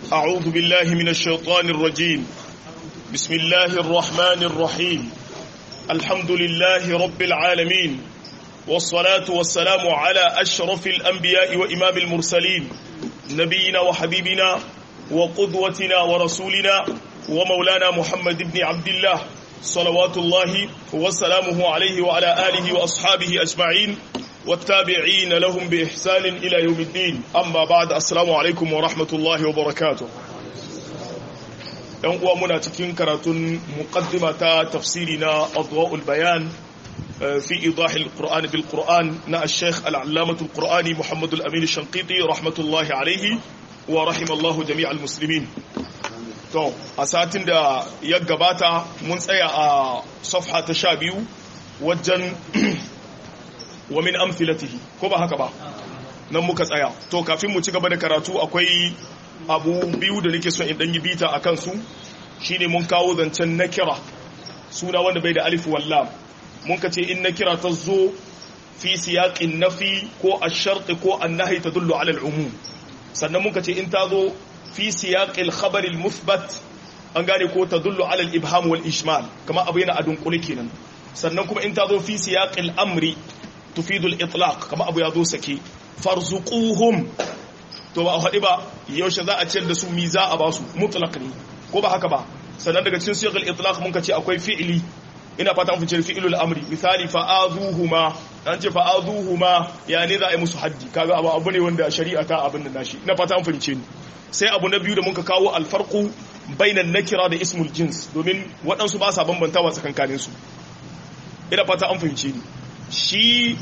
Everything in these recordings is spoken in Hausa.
أعوذ بالله من الشيطان الرجيم بسم الله الرحمن الرحيم الحمد لله رب العالمين والصلاة والسلام على أشرف الأنبياء وإمام المرسلين نبينا وحبيبنا وقدوتنا ورسولنا ومولانا محمد بن عبد الله صلوات الله وسلامه عليه وعلى آله وأصحابه أجمعين والتابعين لهم بإحسان إلى يوم الدين أما بعد السلام عليكم ورحمة الله وبركاته ‘yan uwa muna cikin karatun muqaddima ta tafsiri na adwa'ul bayan fi idahil qur'an bil qur'an na al-sheikh al-allamatu al-qur'ani muhammad al-amin shanqiti rahmatullahi alaihi wa rahimallahu jami'al muslimin to a satin da ya gabata mun tsaya a safha ta sha biyu wajen wa min amthilatihi ko ba haka ba nan muka tsaya to kafin mu ci gaba da karatu akwai abu biyu da nake son in dan yi bita akan su shine mun kawo zancen nakira suna wanda bai da alif wallam mun ka ce in nakira ta zo fi siyaqin nafi ko ash-shart ko an-nahy tadullu ala al-umum sannan mun ka ce in ta zo fi siyaqil khabar al-muthbat an gane ko tadullu ala al-ibham wal ishmal kama abu yana adun kuli kenan sannan kuma in ta zo fi siyaqil amri tufidu al-itlaq kama abu ya zo sake farzuquhum to ba a haɗi ba yaushe za a ciyar da su mi za a ba su mutlaq ne ko ba haka ba sannan daga cikin siyaqil itlaq mun ka ce akwai fi'ili ina fata mun fice fi'ilul amri misali fa'azuhuma an ce fa'azuhuma ya ne za a yi musu haddi kaga abu abu ne wanda shari'a ta abin da nashi ina fata an fahimce ni sai abu na biyu da muka kawo alfarqu bainan nakira da ismul jins domin waɗansu ba sa bambantawa tsakankanin su ina fata an fahimce ni shi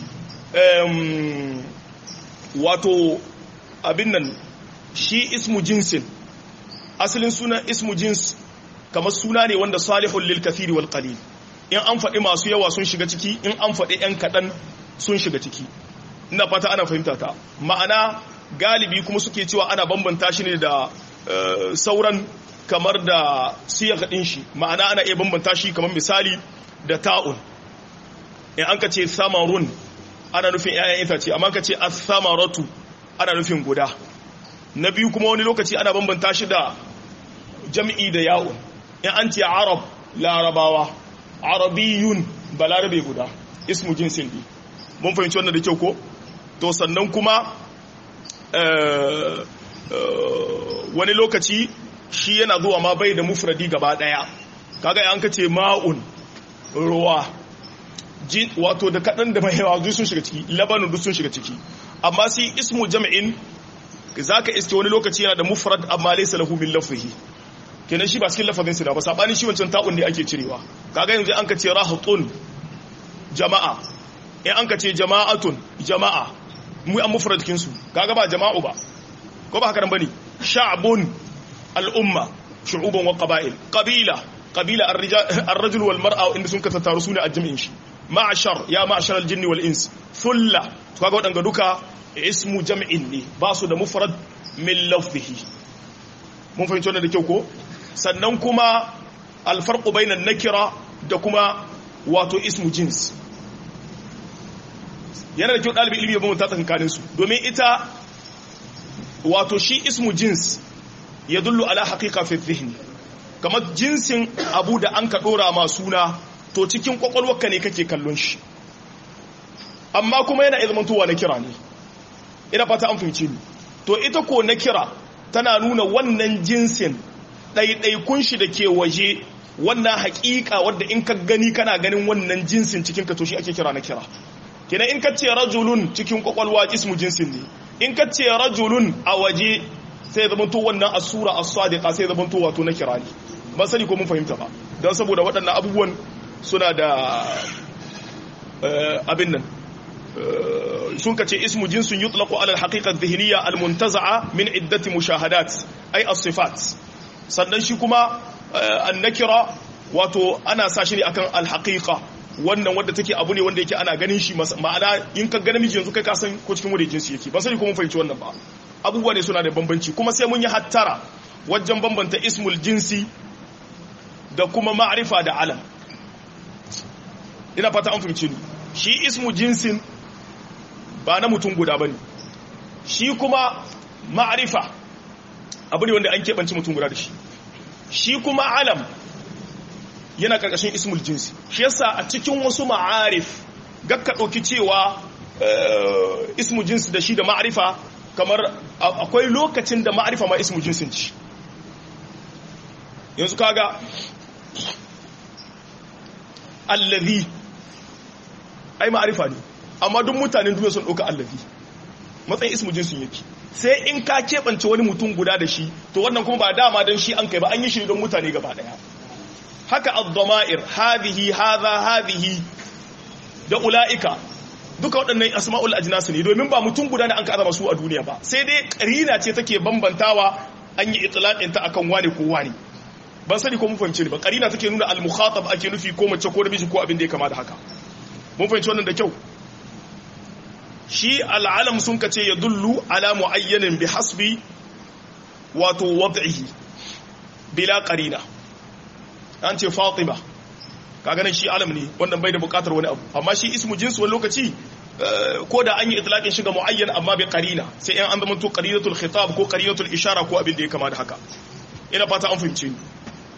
wato abin nan shi ismu jinsin asalin suna ismu jins kamar suna ne wanda salihun lil kathiri wal qalil in an faɗi masu yawa sun shiga ciki in an faɗi ‘yan kaɗan sun shiga ciki ina fata ana fahimta ta ma'ana galibi kuma suke cewa ana bambanta shi ne da sauran kamar da siyar ɗin shi ma'ana ana iya bambanta shi kamar misali da ta'un in an ka ce samarun ana nufin ‘ya'yan itace amma ka ce samaratu ana nufin guda na biyu kuma wani lokaci ana bambanta shi da jam'i da yawon in an ce arab larabawa arabiyun balarabe guda ismu jinsin ne mun fahimci wannan da kyau ko to sannan kuma wani lokaci shi yana zuwa ma bai da mufradi gaba daya kaga an ka ce ma'un ruwa wato da kaɗan da mai yawa duk sun shiga ciki labanin duk sun shiga ciki amma sai ismu jam'in zaka iske wani lokaci yana da mufrad amma laysa lahu min lafzihi kenan shi ba cikin lafazin sina ba sabani shi wancan ta'un ne ake cirewa kaga yanzu an ka ce rahatun jama'a in an ka ce jama'atun jama'a mu an mufrad cikin su kaga ba jama'u ba ko ba haka nan bane sha'bun al'umma shu'uban wa qaba'il qabila qabila ar-rajul wal mar'a inda sun ka tattaru sune a jami'in shi ma'ashar ya ma'ashar al-jinn wal ins thulla to kaga wadanga duka ismu jam'in ne ba su da mufrad min lafzihi mun fahimci wannan da kyau ko sannan kuma alfarqu bainan nakira da kuma wato ismu jins yana da kyau ɗalibin ilimi ya bambanta tsakanin su domin ita wato shi ismu jins ya dullu ala haqiqa fi dhihni kamar jinsin abu da an ka dora ma suna to cikin kwakwalwarka ne kake kallon shi amma kuma yana ilmantowa na kira ne ina fata an fahimci ni to ita ko na kira tana nuna wannan jinsin ɗaiɗaikun shi da ke waje wannan haƙiƙa wadda in ka gani kana ganin wannan jinsin cikin ka to shi ake kira na kira kenan in ka ce rajulun cikin kwakwalwa ismu jinsin ne in ka ce rajulun a waje sai zama to wannan asura as-sadiqa sai zama to wato na kira ne ba sani ko mun fahimta ba don saboda waɗannan abubuwan suna da abin nan sun kace ismu jinsun yutlaqu ala al-haqiqa adh-dhihniyya al-muntaza'a min iddati mushahadat ay as-sifat sannan shi kuma an-nakira wato ana sa shi ne akan al-haqiqa wannan wanda take abu ne wanda yake ana ganin shi ma'ana in ka ga namiji yanzu kai ka san ko cikin wanda jinsi yake ba sani ko mun fahimci wannan ba abubuwa ne suna da bambanci kuma sai mun yi hattara wajen bambanta ismul jinsi da kuma ma'rifa da alam ina fata an fahimci ni shi ismu jinsin ba na mutum guda bane shi kuma ma'arifa abu ne wanda an keɓance mutum guda da shi shi kuma alam yana karkashin ismul jinsi shi yasa a cikin wasu ma'arif gakka ɗauki cewa ismu jinsi da shi da ma'arifa kamar akwai lokacin da ma'arifa ma ismu jinsin ci yanzu kaga allazi ai ma'arifa ne amma duk mutanen duniya sun ɗauka allazi matsayin ismu jinsin yake sai in ka keɓance wani mutum guda da shi to wannan kuma ba dama don shi an kai ba an yi shi don mutane gaba ɗaya haka ad-dama'ir hadhihi hadha hadhihi da ula'ika duka waɗannan asma'ul ajnas ne domin ba mutum guda ne an ka azama su a duniya ba sai dai karina ce take bambantawa an yi itlaqin ta akan wane ko wane ban sani ko mun fahimce ni ba karina take nuna al-mukhatab ake nufi ko mace ko namiji ko abin da ya kama da haka mun fahimci wannan da kyau shi al'alam sun kace ya dullu ala muayyanin bi hasbi wato wad'ihi bila qarina an ce fatima kaga nan shi alam ne wannan bai da bukatar wani abu amma shi ismu jinsu wani lokaci ko da an yi itlaqin shiga muayyan amma bi qarina sai in an zama to qarinatul khitab ko qarinatul ishara ko abin da ya kama da haka ina fata an fahimce ni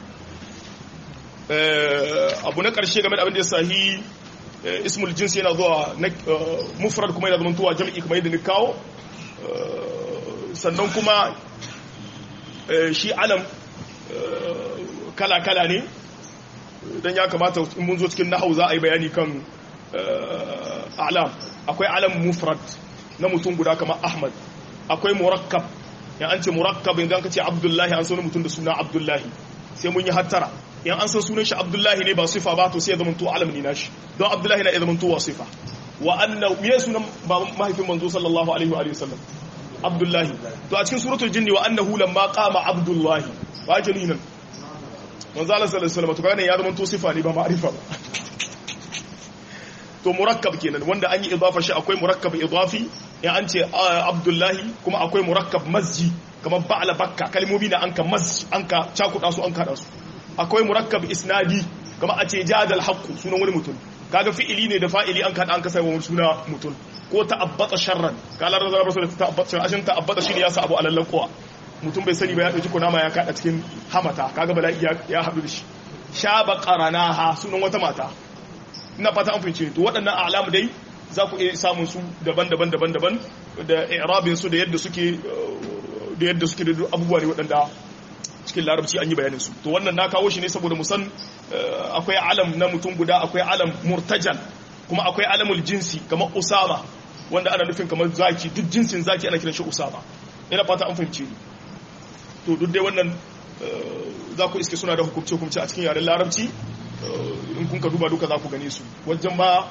abu na karshe game da abin da ya sahi ismul jins yana zuwa mufrad kuma yana zama tuwa jam'i kamar yadda ni kawo sannan kuma shi alam kala-kala ne don ya kamata in mun zo cikin nahau za a yi bayani kan alam akwai alam mufrad na mutum guda kamar ahmad akwai murakkab ya an ce murakkab idan ka ce abdullahi an sauni mutum da suna abdullahi sai mun yi hattara yan an san sunan shi abdullahi ne ba sifa ba to sai ya zama to alam ne nashi don abdullahi na ya zama to wa sifa wa anna ya sunan ba mahaifin manzo sallallahu alaihi wa sallam abdullahi to a cikin suratul jinni wa annahu lamma qama abdullahi wa jalinan manzo Allah sallallahu alaihi wasallam to kaga ya zama to sifa ne ba ma'rifa ba to murakkab kenan wanda an yi idafa shi akwai murakkab idafi ya an ce abdullahi kuma akwai murakkab masji kamar ba'ala bakka kalmomi da anka masji anka cakuda su anka da su akwai murakkab isnadi kamar a ce jadal haqqu sunan wani mutum kaga fi'ili ne da fa'ili an kada an kasa wani suna mutum ko ta'abbata sharran kala da zarabar da ta'abbata sharran ashin ta'abbata shine ya sa abu alallan kowa mutum bai sani ba ya dauki kunama ya kada cikin hamata kaga bala'i ya haɗu da shi shaba qaranaha sunan wata mata ina fata an fahimce to waɗannan alamu dai za ku iya samun su daban-daban daban-daban da i'rabin su da yadda suke da yadda suke da abubuwa ne waɗanda cikin larabci an yi bayanin su to wannan na kawo shi ne saboda musan akwai alam na mutum guda akwai alam murtajal kuma akwai alamul jinsi kamar usama wanda ana nufin kamar zaki duk jinsin zaki ana kiran shi usama ina fata an fahimce ni to duk dai wannan za ku iske suna da hukumce-hukumce a cikin yaren larabci in kun ka duba duka za ku gane su wajen ma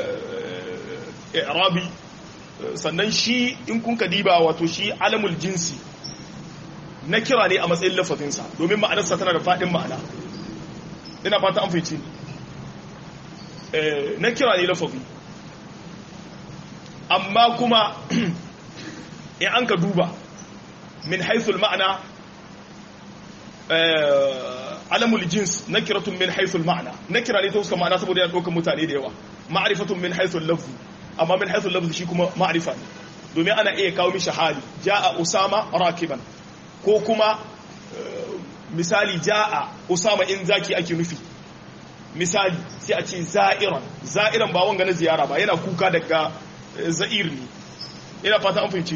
i'rabi sannan shi in kun ka diba wato shi alamul jinsi na kira ne a matsayin lafafinsa domin ma'anarsa tana da faɗin ma'ana ina fata an fice na kira ne lafafi amma kuma in an ka duba min haithul ma'ana alamul jins na kiratun min haithul ma'ana na kira ne ta fuska ma'ana saboda yana ɗaukar mutane da yawa ma'arifatun min haithul lafzi amma min haithul lafzi shi kuma ma'arifa ne domin ana iya kawo mishi hali ja'a usama rakiban ko kuma misali ja'a usama in zaki ake nufi misali sai a ce za'iran za'iran ba wanga na ziyara ba yana kuka daga za'ir ne ina fata an fahimci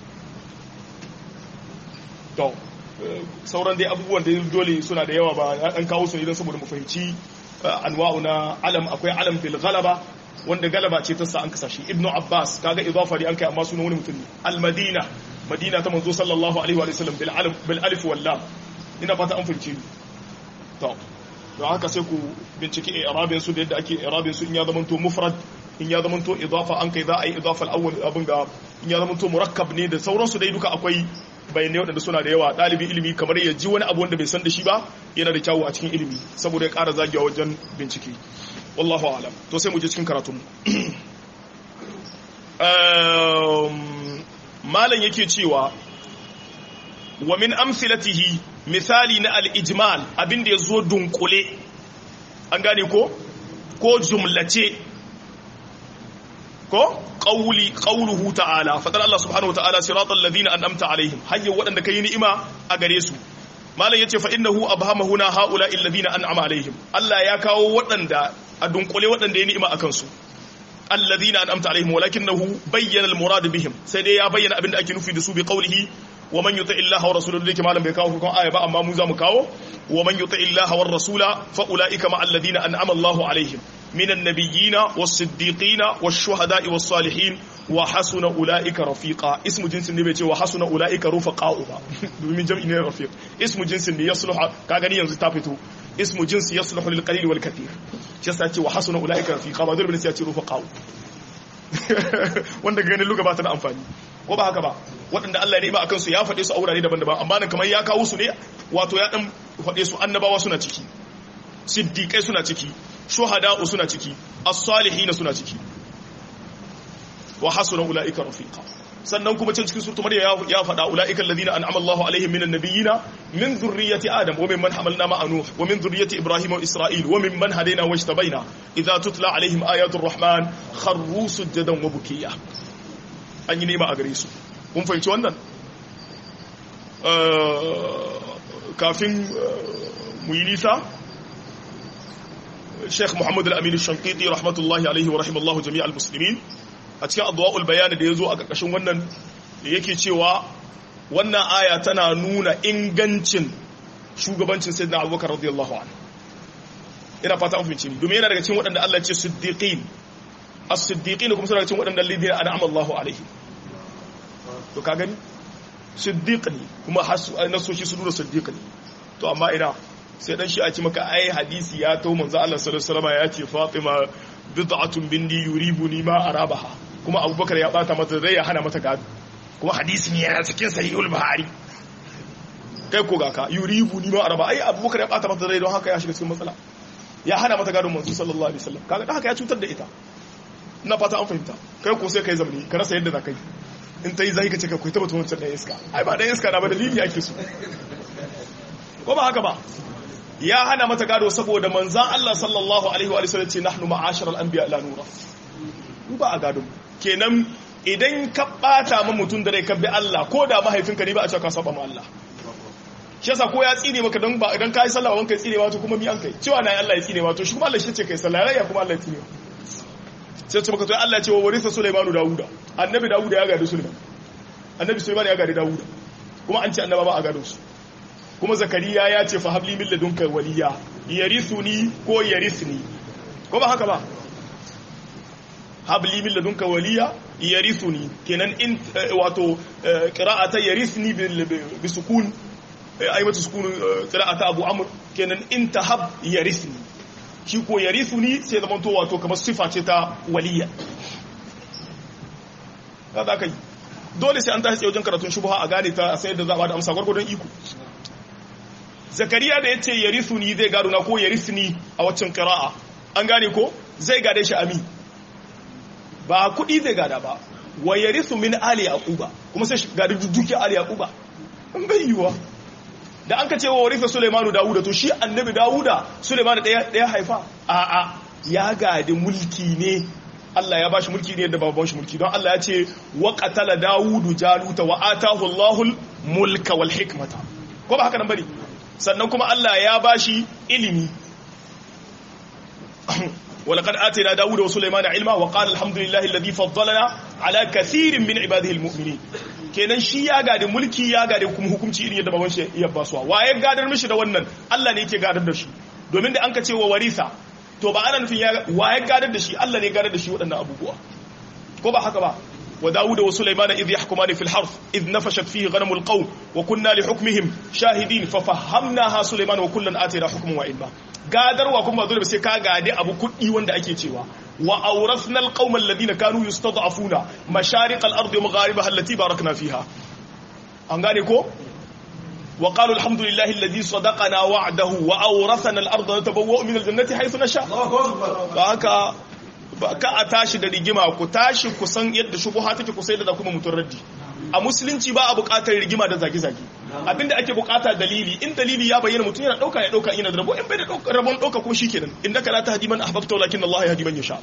to sauran dai abubuwan da dole suna da yawa ba an kawo su ne don saboda mu fahimci anwa'u na alam akwai alam bil ghalaba wanda galaba ce ta sa an kasa shi ibnu abbas kaga idafa ne an kai amma sunan wani mutum ne al madina madina ta manzo sallallahu alaihi wa sallam bil alif bil alif wal lam ina fata an fahimci to don haka sai ku bincike i'rabin su da yadda ake i'rabin su in ya zamanto mufrad in ya zamanto idafa an kai za a yi idafa al-awwal abin ga in ya zamanto murakkab ne da sauransu dai duka akwai bayanai waɗanda suna da yawa ɗalibin ilimi kamar ya ji wani abu wanda bai san da shi ba yana da kyawu a cikin ilimi saboda ya ƙara zagewa wajen bincike wallahu alam to sai mu je cikin karatun malam yake cewa wa min amsilatihi misali na al-ijmal abinda ya zo dunkule an gane ko ko jumlace ko qawli qawluhu ta'ala fadar Allah subhanahu wa ta'ala siratal ladina an'amta alaihim hayya wadanda kai ni'ima a gare su malam yace fa innahu abhama huna haula alladhina an'ama alaihim Allah ya kawo wadanda a dunkule wadanda ya ni'ima akan su alladhina an'amta alaihim walakinahu bayyana almurad bihim sai dai ya bayyana abinda ake nufi da su bi qawlihi wa man yuti illaha wa rasulahu dake malam bai kawo hukun aya ba amma mu za mu kawo wa man yuti illaha wa rasula fa ulaika ma alladhina an'ama Allahu alaihim minan nabiyyina was-siddiqina wash-shuhada'i was-salihin wa hasuna ulaika rafiqa ismu jinsin ne bai ce wa hasuna ulaika rufaqa'u ba domin jam'i ne rafiq ismu jinsin ne yasluha ka gani yanzu ta fito ismu jinsi yasluhu lil qalil wal kathir shi yasa ce wa hasuna ulaika rafiqa ba dole ne sai ya ce rufaqa'u wanda ganin luga ba ta da amfani ko ba haka ba waɗanda Allah ya ni'ima akan su ya faɗe su a wurare daban-daban amma nan kamar ya kawo su ne wato ya dan faɗe su annabawa suna ciki siddiqai suna ciki shuhada'u suna ciki as-salihin suna ciki wa hasuna ulaika rafiqa sannan kuma can cikin suratul maryam ya faɗa ulaika alladhina an'ama Allahu alaihim minan nabiyyina min dhurriyyati adam wa mimman hamalna ma'a nuh wa min dhurriyyati ibrahim wa isra'il wa mimman hadayna wa ijtabaina idza tutla alaihim ayatul rahman kharru sujadan wa bukiya an yi nema a gare su kun fahimci wannan kafin mu yi nisa sheikh muhammad al-amin shankiti rahmatullahi alaihi wa rahimallahu jami'a al-muslimin a cikin adwa'ul bayani da ya zo a ƙarƙashin wannan da yake cewa wannan aya tana nuna ingancin shugabancin sayyidina abubakar radiyallahu anhu ina fata an fahimci domin yana daga cikin waɗanda Allah ya ce siddiqin as-siddiqin kuma suna daga cikin waɗanda lidina an'ama Allahu alaihi to ka gani siddiq ne kuma nasoshi su nuna siddiq ne to amma ina sai dan shi a ci maka ai hadisi ya to manzo Allah sallallahu alaihi wasallam ya ce Fatima bid'atun bindi yuribuni ma arabaha kuma Abubakar ya bata mata zai ya hana mata gado kuma hadisi ne yana cikin sahihul buhari kai ko ga ka yuribuni ma araba ai Abubakar ya bata mata zai don haka ya shiga cikin matsala ya hana mata gado manzo sallallahu alaihi wasallam kaga haka ya cutar da ita ina fata an fahimta kai ko sai kai zamani ka rasa yadda za ka yi in ta yi zai ka ce ka kwaita mutum wancan ɗaya iska ai ba ɗaya iska na ba dalili ake so ko ba haka ba ya hana mata gado saboda manzan Allah sallallahu alaihi wa sallam ce nahnu ma'ashar al-anbiya la nura mu ba a gado kenan idan ka bata ma mutum da rai ka bi Allah ko da mahaifinka ne ba a ce ka saba ma Allah shi yasa ko ya tsine maka dan ba idan kai sallah wanka tsine wato kuma mi an kai cewa na Allah ya tsine wato shi kuma Allah shi ce kai sallah rai ya kuma Allah ya tsine sai ce maka to Allah ya ce wa warisa Sulaimanu Dawuda annabi Dawuda ya gadi Sulaiman annabi Sulaiman ya gadi Dawuda kuma an ce annaba ba a gado su kuma Zakariya ya ce fa habli min ladunka waliya yarithuni ko yarisni ko ba haka ba habli min ladunka waliya yarithuni kenan in wato qira'ata yarithni bi sukun ay mata sukun qira'ata Abu Amr kenan in tahab yarithni shi ko yarithuni sai zaman to wato kamar sifa ce ta waliya kaza kai dole sai an tashi wajen karatun shubha a gane ta sai da za a bada amsa gwargwadon iko zakariya da yace yarithuni zai gado na ko yarithni a waccan qira'a an gane ko zai gade shi ami ba kudi zai gada ba wa yarithu min ali yaquba kuma sai gadi duki ali yaquba an bai yiwa da an ka ce wa warisa Sulaimanu Dawuda to shi annabi Dawuda Sulaimanu ɗaya ɗaya haifa a'a ya gadi mulki ne Allah ya bashi mulki ne da babban shi mulki don Allah ya ce wa qatala Dawudu Jaluta wa atahu Allahul mulka wal hikmata ko ba haka nan bane sannan kuma Allah ya bashi ilimi ولقد آتينا داود وسليمان علما وقال الحمد لله الذي فضلنا على كثير من عباده المؤمنين kenan shi ya gadi mulki ya gadi kuma hukunci irin yadda baban shi ya basuwa wa ya gadar mishi da wannan Allah ne yake gadar da shi domin da an ka ce wa warisa to ba ana nufin ya wa ya gadar da shi Allah ne gadar da shi waɗannan abubuwa ko ba haka ba wa Dawud wa Sulaiman idh yahkumani fil harth idh nafashat fihi ghanamul qawm wa kunna li hukmihim shahidin fa fahamnaha Sulaiman wa kullan atayna hukman wa ilma gadarwa kuma dole sai ka gade abu kuɗi wanda ake cewa wa awrasna alqawma alladhina kanu yustad'afuna mashariq al-ardi wa magharibaha allati barakna fiha an gane ko wa qalu alhamdulillahi alladhi sadaqana wa'dahu wa awrasna al-arda natabawwa'u min al-jannati haythu nasha ba haka ba ka a tashi da rigima ku tashi ku san yadda shubuha take ku sai da kuma mutun raddi a musulunci ba a buƙatar rigima da zage-zage abinda ake buƙata dalili in dalili ya bayyana mutum yana ɗauka ya ɗauka yana da rabo in bai da rabon ɗauka kuma shikenan in daga la tahdi man ahbabta walakin Allah yahdi man yasha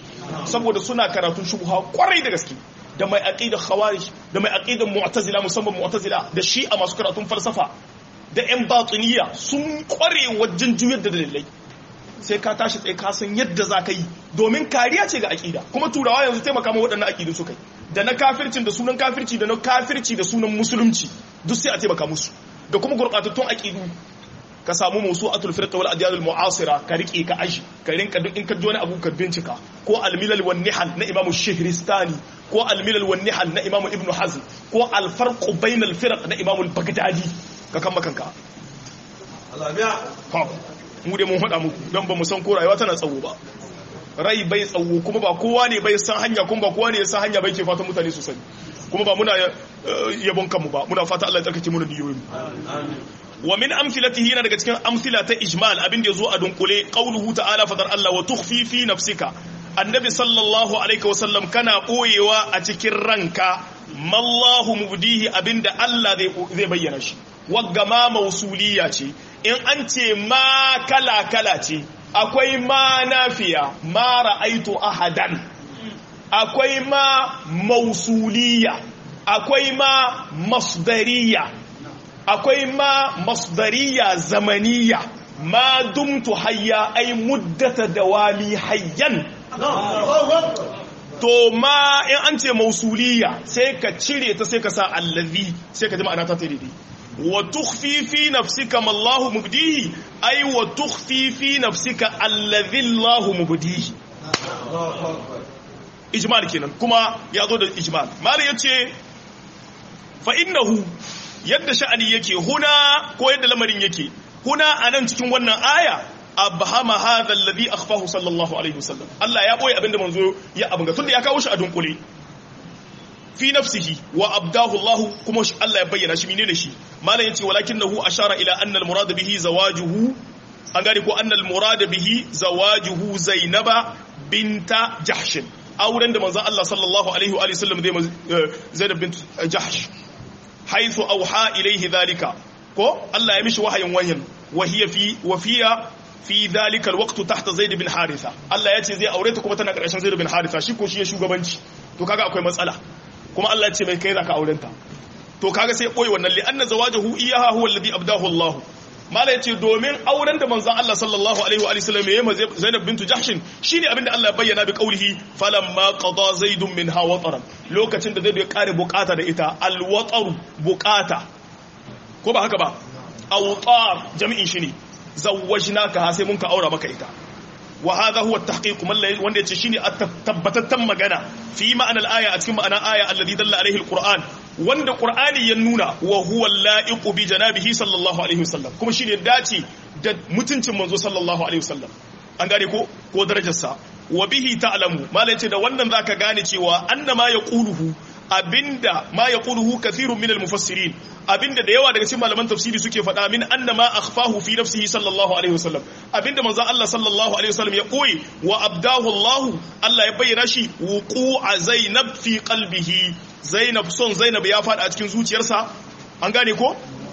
saboda suna karatun shubha kwarai da gaske da mai aqidar khawarij da mai aqidar mu'tazila musamman mu'tazila da shi'a masu karatun falsafa da yan batiniya sun kware wajen juyar da dalilai sai ka tashi tsaye ka san yadda za ka yi domin kariya ce ga aqida kuma turawa yanzu taimaka ma waɗannan aqidu suka yi da na kafircin da sunan kafirci da na kafirci da sunan musulunci duk sai a taimaka musu da kuma gurɓatattun aqidu ka samu musu atul firqa wal adyan al mu'asira ka rike ka aji ka rinka duk in ka ji wani abu ka bincika ko al milal wan nihal na imamu shihristani ko al milal wan nihal na imamu ibnu hazm ko al farq bain al firq na imamu al baghdadi ka kan makanka Allah biya mu dai mun hada muku dan ba mu san ko rayuwa tana tsawo ba rai bai tsawo kuma ba kowa ne bai san hanya kuma ba kowa ne ya san hanya bai ke fatan mutane su sani kuma ba muna yabon kanmu ba muna fata Allah ya tsarkake mu da niyoyin wa min amthilatihi yana daga cikin amthila ta ijmal abin da yazo a dunkule qauluhu ta'ala fadar Allah wa tukhfi fi nafsika annabi sallallahu alaihi wasallam kana boyewa a cikin ranka mallahu mubdihi abinda Allah zai bayyana shi wagga ma mausuliya ce in an ce ma kala kala ce akwai ma nafiya ma ra'aitu ahadan akwai ma mausuliya akwai ma masdariya akwai ma masdariya zamaniya ma dumtu hayya ai muddata dawami hayyan to ma in an ce mausuliya sai ka cire ta sai ka sa allazi sai ka ji ma'ana ta ta daidai wa tukhfi fi nafsika ma Allah mubdihi ai wa tukhfi fi nafsika allazi Allah mubdihi ijmal kenan kuma ya zo da ijmal mali yace fa innahu yadda sha'ani yake huna ko yadda lamarin yake huna anan cikin wannan aya abhama hadha alladhi akhfahu sallallahu alaihi wasallam Allah ya boye abinda manzo ya abinga tunda ya kawo shi a dunkule fi nafsihi wa abdahu Allah kuma Allah ya bayyana shi menene shi malam yace walakinahu ashara ila anna al-murad bihi zawajuhu an gane ko anna al-murad bihi zawajuhu zainaba binta jahsh auren da manzo Allah sallallahu alaihi wa sallam zai Zainab bint Jahsh haythu auha ilayhi dhalika ko Allah ya mishi wahayin wahin wa hiya fi wa fiya fi dhalika alwaqt tahta Zaid bin Haritha Allah ya ce zai aure ta kuma tana karshen Zaid bin Haritha shi ko shi ya shugabanci to kaga akwai matsala kuma Allah ya ce mai kai zaka auren ta to kaga sai koyi wannan li anna zawajahu iyaha huwa alladhi abdahu Allah mala yace domin auren da manzon Allah sallallahu alaihi wa sallam yayi ma Zainab bintu Jahsh shine abinda Allah ya bayyana bi qaulihi falamma qada zaidun minha wataran lokacin da Zaid ya kare bukata da ita alwataru bukata ko ba haka ba awtar jami'in shi ne zawwajnaka sai mun ka aura maka ita wa hadha huwa at-tahqiq wanda yace shine tabbatattan magana fi ma'anar aya a cikin ma'anar aya alladhi dalla alaihi al-qur'an wanda qur'ani ya nuna wa huwa al-la'iqu bi janabihi sallallahu alaihi wasallam kuma shine dace da mutuncin manzo sallallahu alaihi wasallam an gane ko ko darajarsa wa bihi ta'lamu malai ce da wannan zaka gane cewa annama yaquluhu abinda ma yaquluhu kathirun min al-mufassirin abinda da yawa daga cikin malaman tafsiri suke faɗa min annama akhfahu fi nafsihi sallallahu alaihi wasallam abinda manzo Allah sallallahu alaihi wasallam ya koyi wa abdahu Allah Allah ya bayyana shi wuqu'a Zainab fi qalbihi Zainab son Zainab ya faɗa a cikin zuciyarsa an gane ko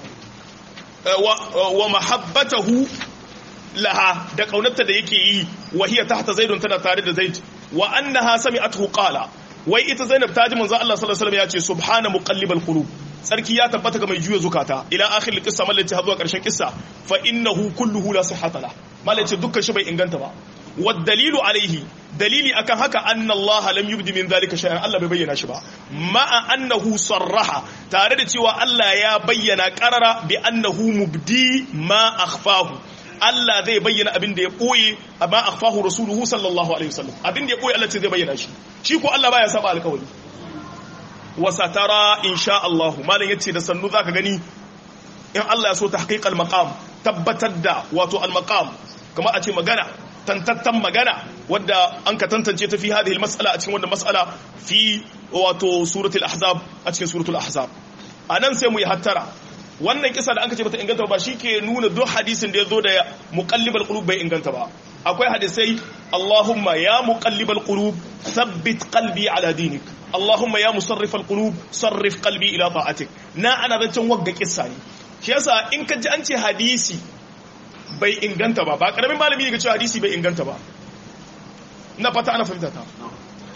wa mahabbatahu laha da kaunarta da yake yi wa hiya tahta zaidun tana tare da zaid wa annaha sami'athu qala wai ita Zainab ta ji manzo Allah sallallahu alaihi wasallam ya ce subhana muqallibal qulub sarki ya tabbata ga mai juya zukata ila akhir qissa mallaci har zuwa karshen kissa fa innahu kulluhu la sihhata la mallaci dukkan shi bai inganta ba wad dalilu alaihi dalili akan haka anna Allah lam yubdi min zalika shay'an Allah bai bayyana shi ba ma'a annahu sarraha tare da cewa Allah ya bayyana qarara bi annahu mubdi ma akhfahu Allah zai bayyana abin da ya ɓoye amma akhfahu rasuluhu sallallahu alaihi wasallam abin da ya ɓoye Allah ce zai bayyana shi shi ko Allah baya saba alƙawari wa satara insha Allah malam yace da sannu zaka gani in Allah ya so tahqiq al-maqam tabbatar da wato al-maqam kamar a ce magana tantattan magana wadda an ka tantance ta fi hadhihi al-mas'ala a cikin wannan mas'ala fi wato suratul ahzab a cikin suratul ahzab anan sai mu yi hattara wannan kisa da aka ce bata inganta ba ke nuna duk hadisin da ya zo da muqallibal qulub bai inganta ba akwai hadisai Allahumma ya muqallibal qulub thabbit qalbi ala dinik Allahumma ya musarrifal qulub sarrif qalbi ila ta'atik na ana zancen wagga kissa ne shi yasa in ka ji an ce hadisi bai inganta ba ba karamin malami ne ga cewa hadisi bai inganta ba ina fata ana fahimta ta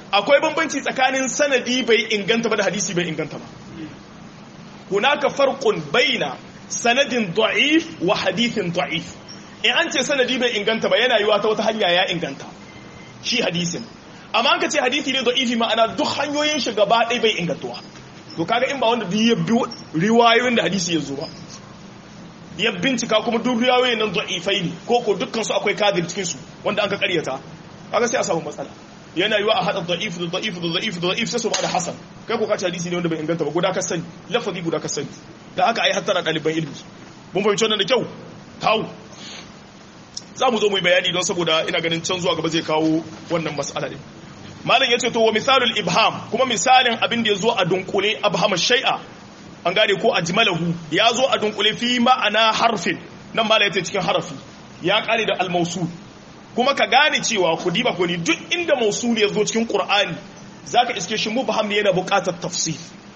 akwai bambanci tsakanin sanadi bai inganta ba da hadisi bai inganta ba hunaka farqun baina sanadin da'if wa hadithin da'if in an ce sanadi bai inganta ba yana yiwa ta wata hanya ya inganta shi hadisin amma an ka ce hadisi ne da'ifi ma'ana duk hanyoyin shi gaba ɗaya bai ingantuwa to kaga in ba wanda duk ya bi riwayoyin da hadisi ya zo ba ya bincika kuma duk riwayoyin nan da'ifai ne ko ko dukkan su akwai kadir cikin su wanda an ka karyata kaga sai a samu matsala yana yiwa a hada da'if da da'if da da'if da da'if sai su ba da hasan kai ko ka ce hadisi ne wanda bai inganta ba guda ka sani lafazi guda ka sani da haka ai hattara ɗaliban ilimi mun fahimci wannan da kyau kawo za mu zo mu yi bayani don saboda ina ganin can zuwa gaba zai kawo wannan mas'ala din malam yace to wa misalul ibham kuma misalin abin da yazo a dunkule abhama shay'a an gane ko ajmalahu ya zo a dunkule fi ma'ana harfin nan malam yace cikin harafi ya kare da al-mawsul kuma ka gane cewa ku diba ko ni duk inda mawsul ya zo cikin qur'ani zaka iske shi mubham ne yana buƙatar tafsir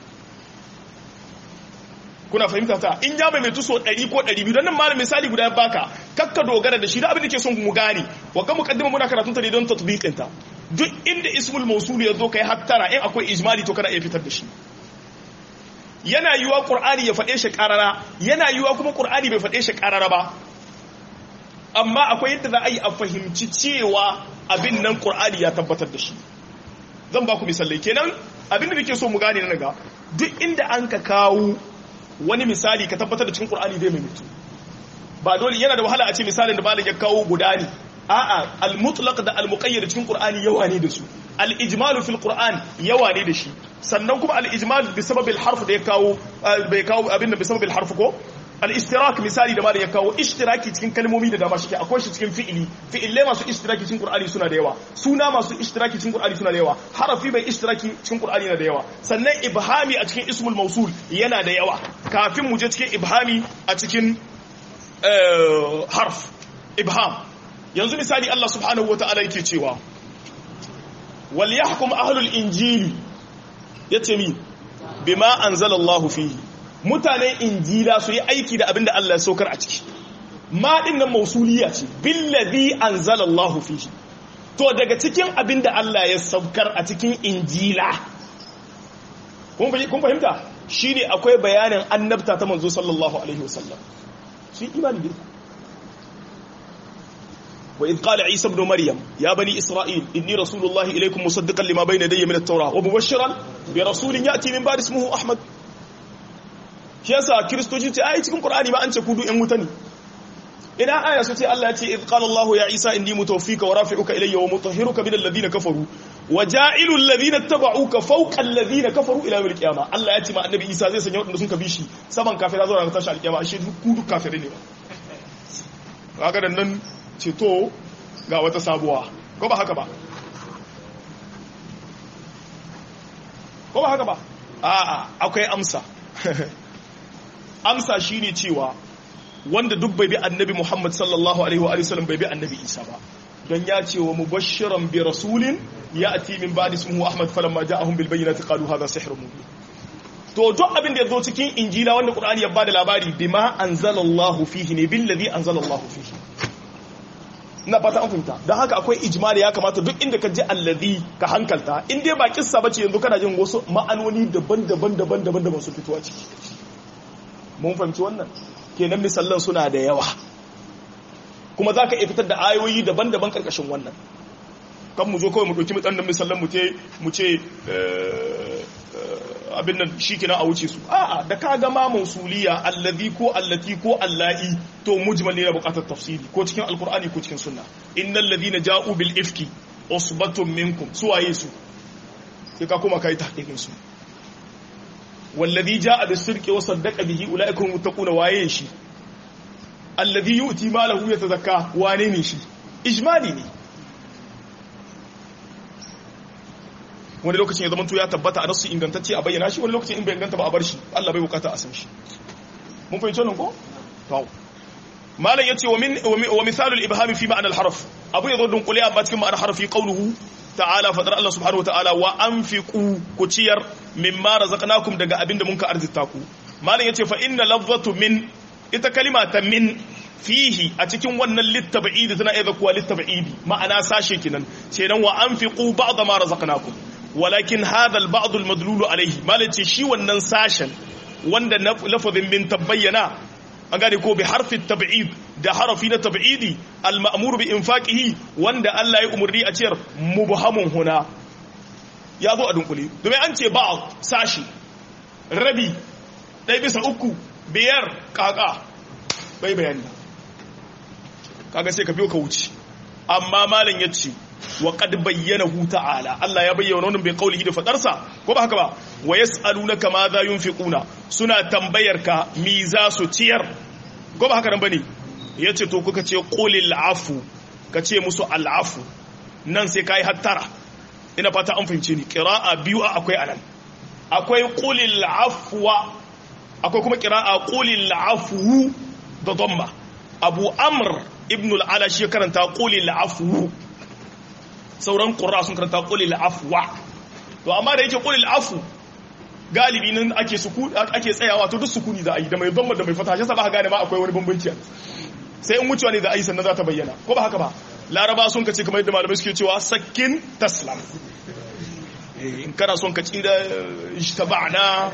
kuna fahimta ta in ya mai tuso 100 ko 200 don nan malam misali guda baka kakka dogara da shi da abin da ke son mu gane wa kan mukaddima muna karatun ta ne don tatbiqin ta duk inda ismul mawsul ya zo kai hattara in akwai ijmali to kana iya fitar da shi yana yiwa qur'ani ya faɗe shi qarara yana yiwa kuma qur'ani bai faɗe shi qarara ba amma akwai yadda za a yi a fahimci cewa abin nan qur'ani ya tabbatar da shi zan ba ku misalai kenan abin da nake so mu gane na ga duk inda an ka kawo wani misali ka tabbatar da cikin qur'ani zai maimaitu ba dole yana da wahala a ce misalin da malam ya kawo guda ne a'a al-mutlaq da al-muqayyad cikin qur'ani yawa ne da su al-ijmal fil qur'an yawa ne da shi sannan kuma al-ijmal bi sababil harf da ya kawo bai kawo abin da bi sababil harf ko al-ishtirak misali da malam ya kawo ishtiraki cikin kalmomi da dama shike akwai shi cikin fi'ili fi'ille masu ishtiraki cikin qur'ani suna da yawa suna masu ishtiraki cikin qur'ani suna da yawa harafi bai ishtiraki cikin qur'ani yana da yawa sannan ibhami a cikin ismul mawsul yana da yawa kafin mu je cikin ibhami a cikin harf ibham yanzu misali Allah subhanahu wata'ala yake cewa wal yahkum ahlul injili yace mi bima anzalallahu fihi mutanen injila su yi aiki da abinda Allah ya saukar a ciki ma din nan mausuliya ce billazi anzalallahu fihi to daga cikin abinda Allah ya saukar a cikin injila kun fahimta shine akwai bayanin annabta ta manzo sallallahu alaihi wasallam su imani da وإذ قال عيسى ابن مريم يا بني إسرائيل إني رسول الله إليكم مصدقا لما بين يدي من التوراة ومبشرا برسول يأتي من بعد اسمه أحمد kiyasa kiristoci ce ai cikin qur'ani ma an ce kudu yan wuta ne ina aya su ce Allah ya ce id qala Allah ya Isa inni mutawaffika wa rafi'uka ilayya wa mutahhiruka min alladhina kafaru wa ja'ilu alladhina tabauka fawqa alladhina kafaru ila yawmil qiyamah Allah ya ce ma annabi Isa zai sanya wadanda sun kabi shi saman kafira zuwa tashi alqiyama ashe ku duk kafirai ne ba kaga dan nan ce to ga wata sabuwa ko ba haka ba ko ba haka ba a'a akwai amsa amsa shine cewa wanda duk bai bi annabi Muhammad sallallahu alaihi wa sallam bai bi annabi Isa ba don ya ce wa mubashiran bi rasulin ya'ti min ba'di ismihi Ahmad falamma ja'ahum bil bayyinati qalu hadha sihrun mubin to duk abin da ya zo cikin injila wanda Qur'ani ya bada labari bima anzalallahu fihi ne billazi anzalallahu fihi ina fata an fahimta don haka akwai ijmali ya kamata duk inda ka ji allazi ka hankalta in dai ba kissa bace yanzu kana jin wasu ma'anoni daban-daban daban-daban da ba su fitowa ciki mun fahimci wannan kenan misallan suna da yawa kuma za ka iya fitar da ayoyi daban-daban karkashin wannan kan mu zo kawai mu ɗauki mutsanin misallan mu ce abin nan shi kina a wuce su a'a da ka gama mausuliya allazi ko allati ko allahi to mujmal ne na bukatar tafsiri ko cikin alkur'ani ko cikin sunna innal ladina ja'u bil ifki usbatun minkum suwaye su sai ka kuma kai tahqiqin su wallazi ja'a bis sirqi wa saddaqa bihi ulaikum muttaquna waye shi allazi yu'ti malahu yatazakka wane ne shi ijmali ne wani lokacin ya zama to ya tabbata a nasu ingantacce a bayyana shi wani lokacin in bai inganta ba a bar shi Allah bai bukata a san shi mun fahimci wannan ko to malam yace wa min wa misalul ibham fi ma'na al harf abu yazo dun kulli amma cikin ma'ana harfi qawluhu ta'ala fadar Allah subhanahu wa ta'ala wa anfiqu ku ciyar mimma razaqnakum daga abinda mun ka arzita ku malam yace fa inna lafzatu min ita kalima ta min fihi a cikin wannan littab'idi tana iya kuwa littab'idi ma'ana sashe kinan sai nan wa anfiqu ba'd ma razaqnakum walakin hadha al-ba'd al-madlul alayhi malaci shi wannan sashen wanda lafazin min tabayyana an gane ko bi harfi tab'id da harafi na tab'idi al-ma'mur bi infaqihi wanda Allah ya umurni a ciyar mubhamun huna ya zo a dunkule domin an ce ba'd sashi rabi ɗaya bisa uku biyar kaka bai bayani kaga sai ka biyo ka wuce amma malam ya ce wa qad bayyana hu ta'ala Allah ya bayyana wannan bai kaulihi da fadarsa ko ba haka ba wa yas'alunaka ma za yunfiquna suna tambayar ka mi za su ciyar ko ba haka nan bane yace to kuka ce qulil afu ka ce musu al'afu nan sai kai hattara ina fata an fahimce ni qira'a biyu akwai anan akwai qulil afwa akwai kuma qira'a qulil afu da dhamma abu amr ibn al-ala shi karanta qulil afu sauran qurra sun karanta qulil afwa to amma da yake qulil afu galibi nan ake suku ake tsayawa to duk sukuni za a yi da mai dhamma da mai fata shi ba gane ma akwai wani bambanci sai in wucewa ne da ayi sannan za ta bayyana ko ba haka ba laraba sun kace kamar yadda malamai suke cewa sakkin taslam in kana son ka tsira ijtaba'na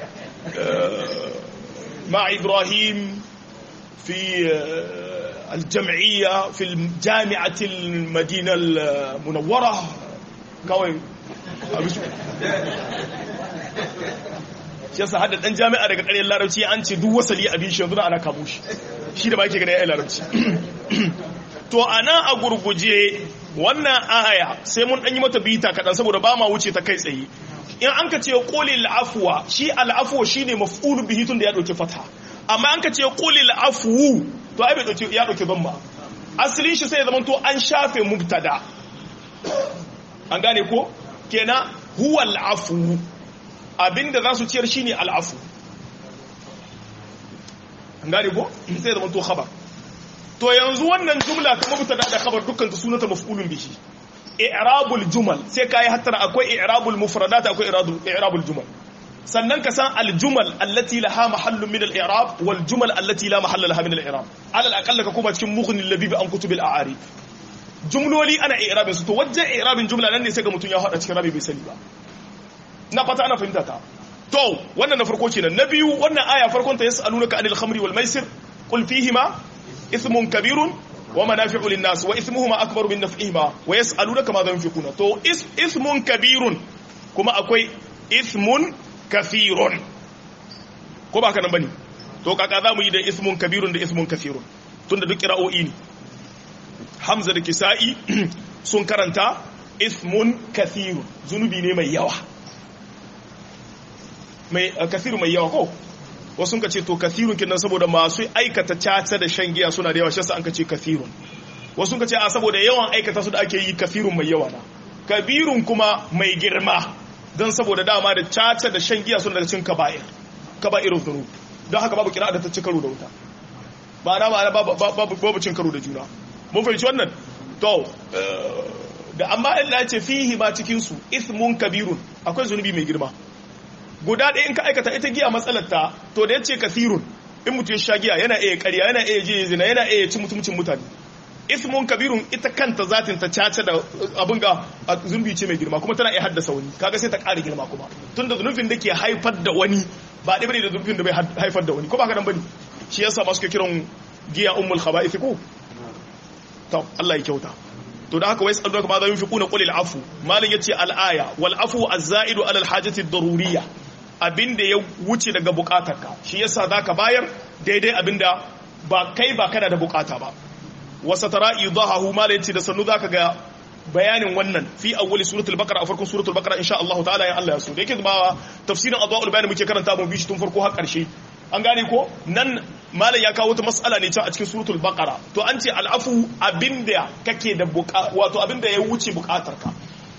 مع إبراهيم في الجمعية في الجامعة المدينة المنورة كوي shi yasa hada dan jami'a daga ƙaryar larabci an ce duk wasali abin shi yanzu ana kamo shi shi da ba ke gani ya larabci to ana a gurguje wannan aya sai mun ɗan yi mata bita kaɗan saboda ba ma wuce ta kai tsaye in an ka ce ƙoli la'afuwa shi al'afuwa shi ne maf'ulun bihi tun da ya ɗauki fata amma an ka ce ƙoli la'afuwu to ai bai ɗauki ya ɗauki ban ba asalin shi sai ya zama to an shafe mubtada an gane ko kenan huwa al'afu abinda za su ciyar shi ne al'afu an gane ko sai ya zama to khabar to yanzu wannan jumla ta mubtada da khabar dukkan ta sunanta maf'ulun bihi i'rabul jumal sai kai hatta akwai i'rabul mufradat akwai i'rabul jumal sannan ka san aljumal allati laha mahallun min al-i'rab wal jumal allati la mahalla laha min al-i'rab alal aqalla ka kuma cikin mughni labib an kutubil a'arib jumloli ana i'rabin su to wajen i'rabin jumla nan ne sai ga mutun ya hada cikin rabi bai sani ba na fata ana fahimta ta to wannan na farko kenan na biyu wannan aya farkon ta yasalunaka anil khamri wal maisir qul fihima ismun kabirun wa manafi'u lin-nas wa ismuhuma akbaru min naf'ihima wa yas'alunaka ma yunfiquna to ismun kabirun kuma akwai ismun kathirun ko ba haka nan bane to kaka za mu yi da ismun kabirun da ismun kathirun tunda duk qira'o'i ne hamza da kisa'i sun karanta ismun kathirun zunubi ne mai yawa mai kathirun mai yawa ko wasu ka ce to kathirun kinan saboda masu aikata caca da shan giya suna da yawa shi an ka ce kathirun wasu ka ce a saboda yawan aikata su da ake yi kathirun mai yawa na kabirun kuma mai girma don saboda dama da caca da shan giya suna daga cin kaba'ir kaba'irun zuru don haka babu kira da ta ci karo da wuta ba na ba babu cin karo da juna mun fahimci wannan to da amma Allah ya ce fihi ba cikin su ismun kabirun akwai zunubi mai girma guda ɗaya in ka aikata ita giya matsalarta to da ya ce kasirun in mutum ya sha giya yana iya ƙarya yana iya je zina yana iya ci mutumcin mutane ismun kabirun ita kanta zatin ta caca da abin ga zunubi ce mai girma kuma tana iya haddasa wani kaga sai ta ƙara girma kuma tun da zunubin da ke haifar da wani ba ɗaya bane da zunubin da bai haifar da wani ko ba ka nan bane shi yasa masu ke kiran giya ummul khaba'ith ko to Allah ya kyauta to da haka wai sallu kama za yunfiquna qul al afu malin yace al aya wal afu az-za'idu ala al hajati ad-daruriyya abinda ya wuce daga bukatarka shi yasa zaka bayar daidai abinda ba kai ba kana da bukata ba wasa tara idahu malin yace da sannu zaka ga bayanin wannan fi awwali suratul baqara a farkon suratul baqara insha Allah ta'ala ya Allah ya so da yake zama tafsirin adwaul bayan muke karanta mu bishi tun farko har karshe an gane ko nan malam ya kawo wata mas'ala ne can a cikin suratul baqara to an ce al'afu abinda kake da buka wato abinda ya wuce bukatarka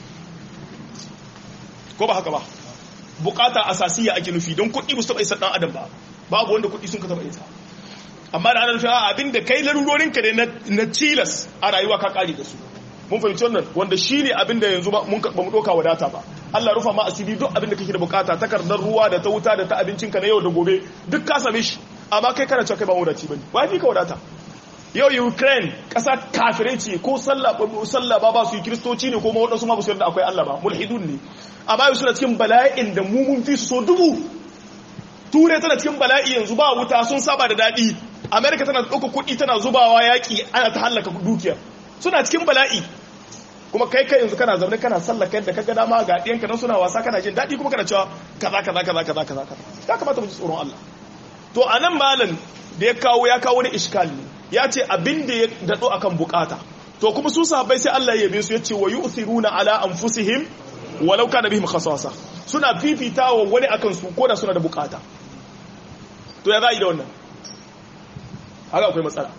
ko ba haka ba bukata asasiya ake nufi don kuɗi ba su taɓa isa ɗan adam ba babu wanda kuɗi sun ka taɓa isa amma da ana nufin abinda kai larurorinka ne na cilas a rayuwa ka ƙari da su mun fahimci wannan wanda shi ne abinda yanzu ba mu ɗauka wadata ba Allah rufa ma asiri duk abinda kake da bukata takardar ruwa da ta wuta da ta abincinka na yau da gobe duk ka same shi amma kai kana cewa kai ba wadaci bane wai fi ka wadata yau ukraine ƙasa kafirai ce ko sallah ba ba su yi kiristoci ne ko waɗansu ma ba su yarda akwai allah ba mulhidun ne amma yau suna cikin bala'in da mu mun fi su so dubu ture tana cikin bala'i yanzu ba wuta sun saba da daɗi amerika tana ɗauka kuɗi tana zubawa yaƙi ana ta hallaka dukiya suna cikin bala'i kuma kai kai yanzu kana zaune kana sallaka yadda kaga dama ga ɗiyanka nan suna wasa kana jin daɗi kuma kana cewa kaza kaza kaza kaza kaza kaza ya kamata mu ji tsoron Allah to anan malam da ya kawo ya kawo wani iskali ya ce abin da ya daɗo akan bukata to kuma su sahabbai sai Allah ya yabe su ya ce wa yu'thiruna ala anfusihim walau kana bihim khasasa suna fifitawa wani akan su ko da suna da bukata to ya za yi da wannan haka akwai matsala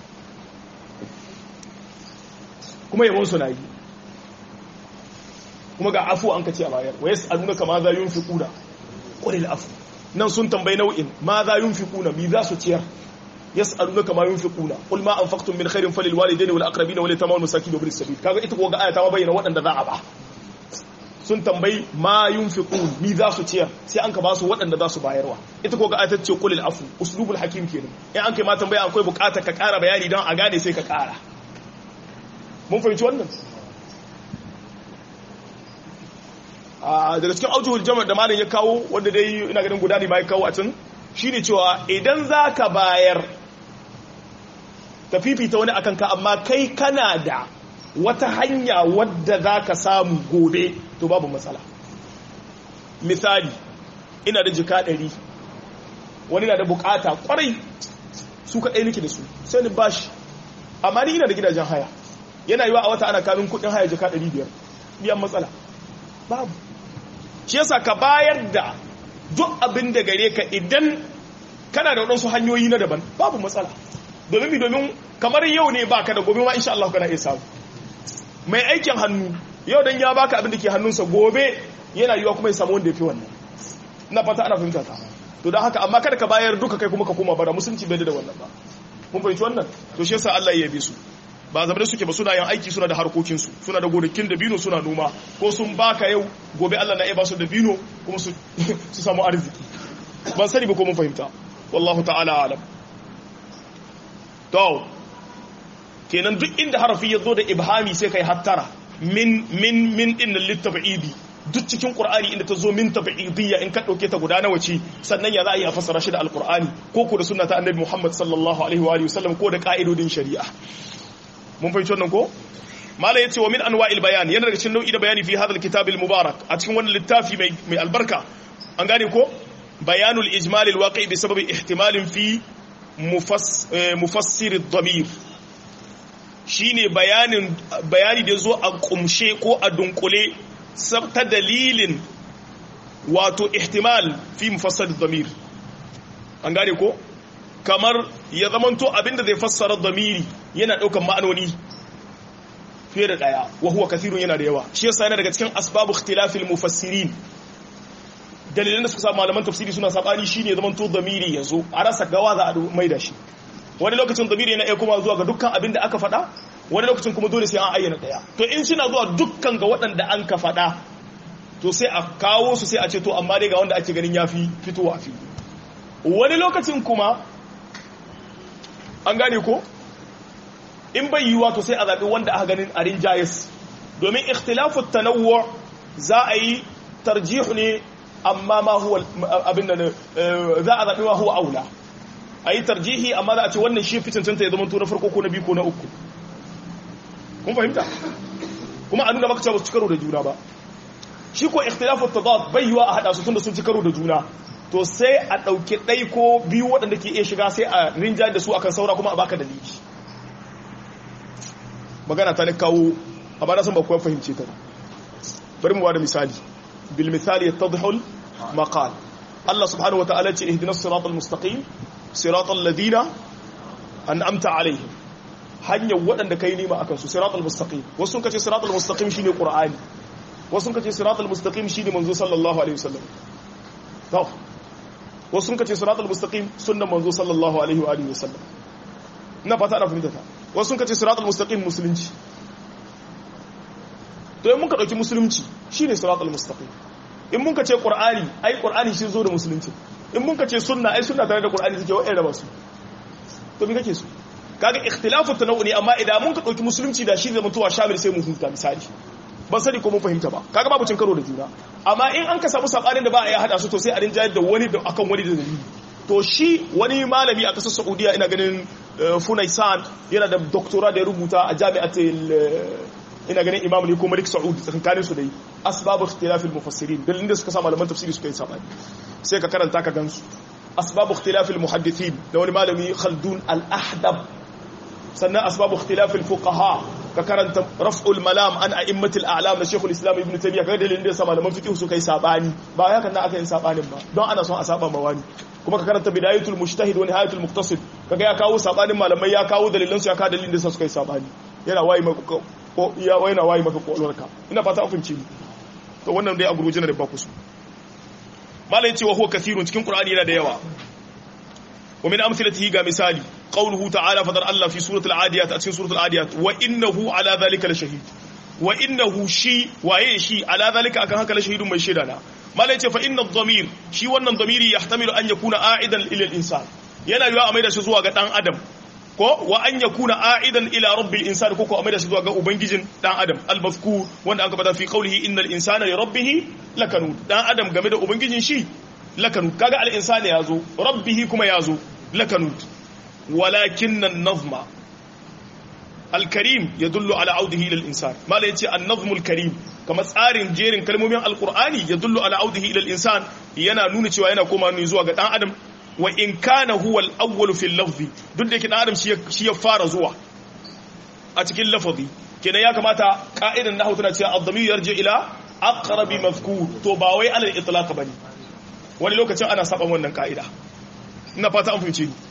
kuma yawon suna yi kuma ga afu an ka ce a bayar wa yasu aluna kama za yun fi kuna ƙwaril afu nan sun tambayi nau'in ma za yun fi kuna mi za su ciyar yasu aluna kama yun fi kuna ƙul ma an faktun min khairin falil walidai ne wal akrabi na wale ta mawani saki da birin sabi kaga ita kuwa ga ayata ma bayyana waɗanda za a ba sun tambayi ma yun fi kun mi za su ciyar sai an ka ba su waɗanda za su bayarwa ita kuwa ga ayata ce ƙulil afu uslubul hakim kenan in an kai ma tambaya akwai buƙatar ka ƙara bayani don a gane sai ka ƙara mun fahimci wannan daga cikin aujuhul jama'a da malam ya kawo wanda dai ina ganin guda ne ma ya kawo a can shine cewa idan zaka bayar ka fifita wani akan ka amma kai kana da wata hanya wadda zaka samu gobe to babu matsala misali ina da jika ɗari wani na da bukata kwarai su kaɗai nake da su sai ni bashi amma ni ina da gidajen haya yana yiwa a wata ana kamin kudin haya jika 500 biyan matsala babu shi yasa ka bayar da duk abin da gare ka idan kana da waɗansu hanyoyi na daban babu matsala domin mi domin kamar yau ne baka da gobe ma insha Allah kana iya samu mai aikin hannu yau dan ya baka abin da ke hannunsa gobe yana yiwa kuma ya samu wanda ya fi wannan ina fata ana fahimta ta to don haka amma kada ka bayar duka kai kuma ka koma bara musulunci bai da wannan ba mun fahimci wannan to shi yasa Allah ya yabe su ba zama da suke ba suna yin aiki suna da harkokinsu suna da gonakin da bino suna noma ko sun baka yau gobe Allah na iya ba su da bino kuma su samu arziki ban sani ba ko mun fahimta wallahu ta'ala alam to kenan duk inda harafi ya zo da ibhami sai kai hattara min min min din litab'idi duk cikin qur'ani inda ta zo min tab'idiyya in ka dauke ta guda nawa ce sannan ya za a yi a fassara shi da alqur'ani ko ko da sunna ta annabi Muhammad sallallahu alaihi wa alihi wasallam ko da ka'idodin shari'a mun fahimci wannan ko mala yace wa min anwa'il bayan yana daga cikin nau'i da bayani fi hadal kitabil mubarak a cikin wannan littafi mai mai albarka an gane ko bayanul ijmal al waqi bi sababi ihtimalin fi mufassir ad-damir shine bayanin bayani da zo a kumshe ko a dunkule ta dalilin wato ihtimal fi mufassir ad-damir an gane ko kamar ya zamanto abinda zai fassara damiri yana daukan ma'anoni fiye da daya wa huwa kathirun yana da yawa shi yasa yana daga cikin asbabu ikhtilafil mufassirin dalilan da suka sa malaman tafsiri suna sabani shine zamanto damiri yazo a rasa gawa za a mai da shi wani lokacin damiri yana iya kuma zuwa ga dukkan abin da aka faɗa wani lokacin kuma dole sai an ayyana daya to in suna zuwa dukkan ga waɗanda an ka faɗa to sai a kawo su sai a ce to amma dai ga wanda ake ganin yafi fitowa fi wani lokacin kuma an gane ko in bai yiwuwa to sai a zaɓi wanda aka ganin a rinjayes domin ikhtilafu tanawwu za a yi tarjihu ne amma ma huwa abin da za a zaɓi ma huwa aula a yi tarjihi amma za a ce wannan shi fi cancanta ya zama to na farko ko na biyu ko na uku kun fahimta kuma a nuna maka cewa su ci karo da juna ba shi ko ikhtilafu tadad bai yiwa a hada su tunda sun ci karo da juna to sai a ɗauki ɗai ko biyu waɗanda ke iya shiga sai a rinja da su akan saura kuma a baka dalili magana ta ne kawo a ba na san ba kuwa fahimce ta bari mu ba da misali bil misali yattadhul maqal Allah subhanahu wa ta'ala ce ihdinas siratal mustaqim siratal ladina an'amta alaihim hanyar waɗanda kai nima akan su siratal mustaqim wasu sun kace siratal mustaqim shine qur'ani wasu sun kace siratal mustaqim shine manzo sallallahu alaihi wasallam to wasu sun kace siratal mustaqim sunnan manzo sallallahu alaihi wa alihi wasallam ina fata ana fahimta ta wasu sun kace siratal mustaqim musulunci to in muka dauki musulunci shine siratal mustaqim in mun kace qur'ani ai qur'ani shi zo da musulunci in mun kace sunna ai sunna tare da qur'ani suke wa'ai da basu to me kake so kaga ikhtilafu tanawwu ne amma idan mun ka dauki musulunci da shi zai mutuwa shamil sai mu huta misali ban sani ko mun fahimta ba kaga babu cin karo da juna amma in an ka samu sabanin da ba a yi hada su to sai a rinjayar da wani da akan wani da dalili to shi wani malami a kasar Saudiya ina ganin Funaisan yana da doktora da ya rubuta a jami'atul ina ganin Imam ne ko Malik Saud tsakanin su dai asbabu ikhtilaf al-mufassirin dalilin da suka sa malaman tafsiri suka yi sabani sai ka karanta ka gansu asbabu ikhtilaf al-muhaddithin da wani malami Khaldun al-Ahdab sannan asbabu ikhtilaf al-fuqaha ka karanta raf'ul malam an a'immatul a'lam na Sheikhul Islam Ibn Taymiyyah kai dalilin da sa malaman fiqh suka yi sabani ba ya kan aka yin sabanin ba don ana son a saba ma wani kuma ka karanta bidayatul mujtahid wa nihayatul muqtasid kaga ya kawo sabanin malamai ya kawo dalilan su ya kawo dalilin da sa suka yi sabani yana wayi maka ko ya yana wayi maka kwalwarka ina fata an fahimci ni to wannan dai a guruje na da ba ku su malai cewa huwa kathirun cikin qur'ani yana da yawa wa min amsalatihi ga misali qawluhu ta'ala fadar Allah fi suratul adiyat a cikin suratul adiyat wa innahu ala dhalika la shahid wa innahu shi waye shi ala dhalika akan haka la shahidun mai shaida na malai ce fa inna dhamir shi wannan dhamiri yahtamilu an yakuna a'idan ila al-insan yana yiwa a maida shi zuwa ga dan adam ko wa an yakuna a'idan ila rabbil insan ko ko a maida shi zuwa ga ubangijin dan adam al-mazkur wanda aka bada fi qawlihi innal insana li rabbih lakanud dan adam game da ubangijin shi lakanud kaga al-insani yazo rabbih kuma yazo lakanud walakin an-nazma al-karim yadullu ala audihi ila al-insan mala yace an-nazmu al-karim kamar tsarin jerin kalmomin al-qur'ani yadullu ala audihi ila al-insan yana nuna cewa yana koma ne zuwa ga dan adam wa in kana huwa al-awwal fi al-lafzi duk da yake dan adam shi ya fara zuwa a cikin lafazi kenan ya kamata ka'idan nahwu tana cewa ad-damir yarji ila aqrabi mazkur to ba wai ala al-itlaq bane wani lokacin ana saba wannan ka'ida ina fata an fahimce ni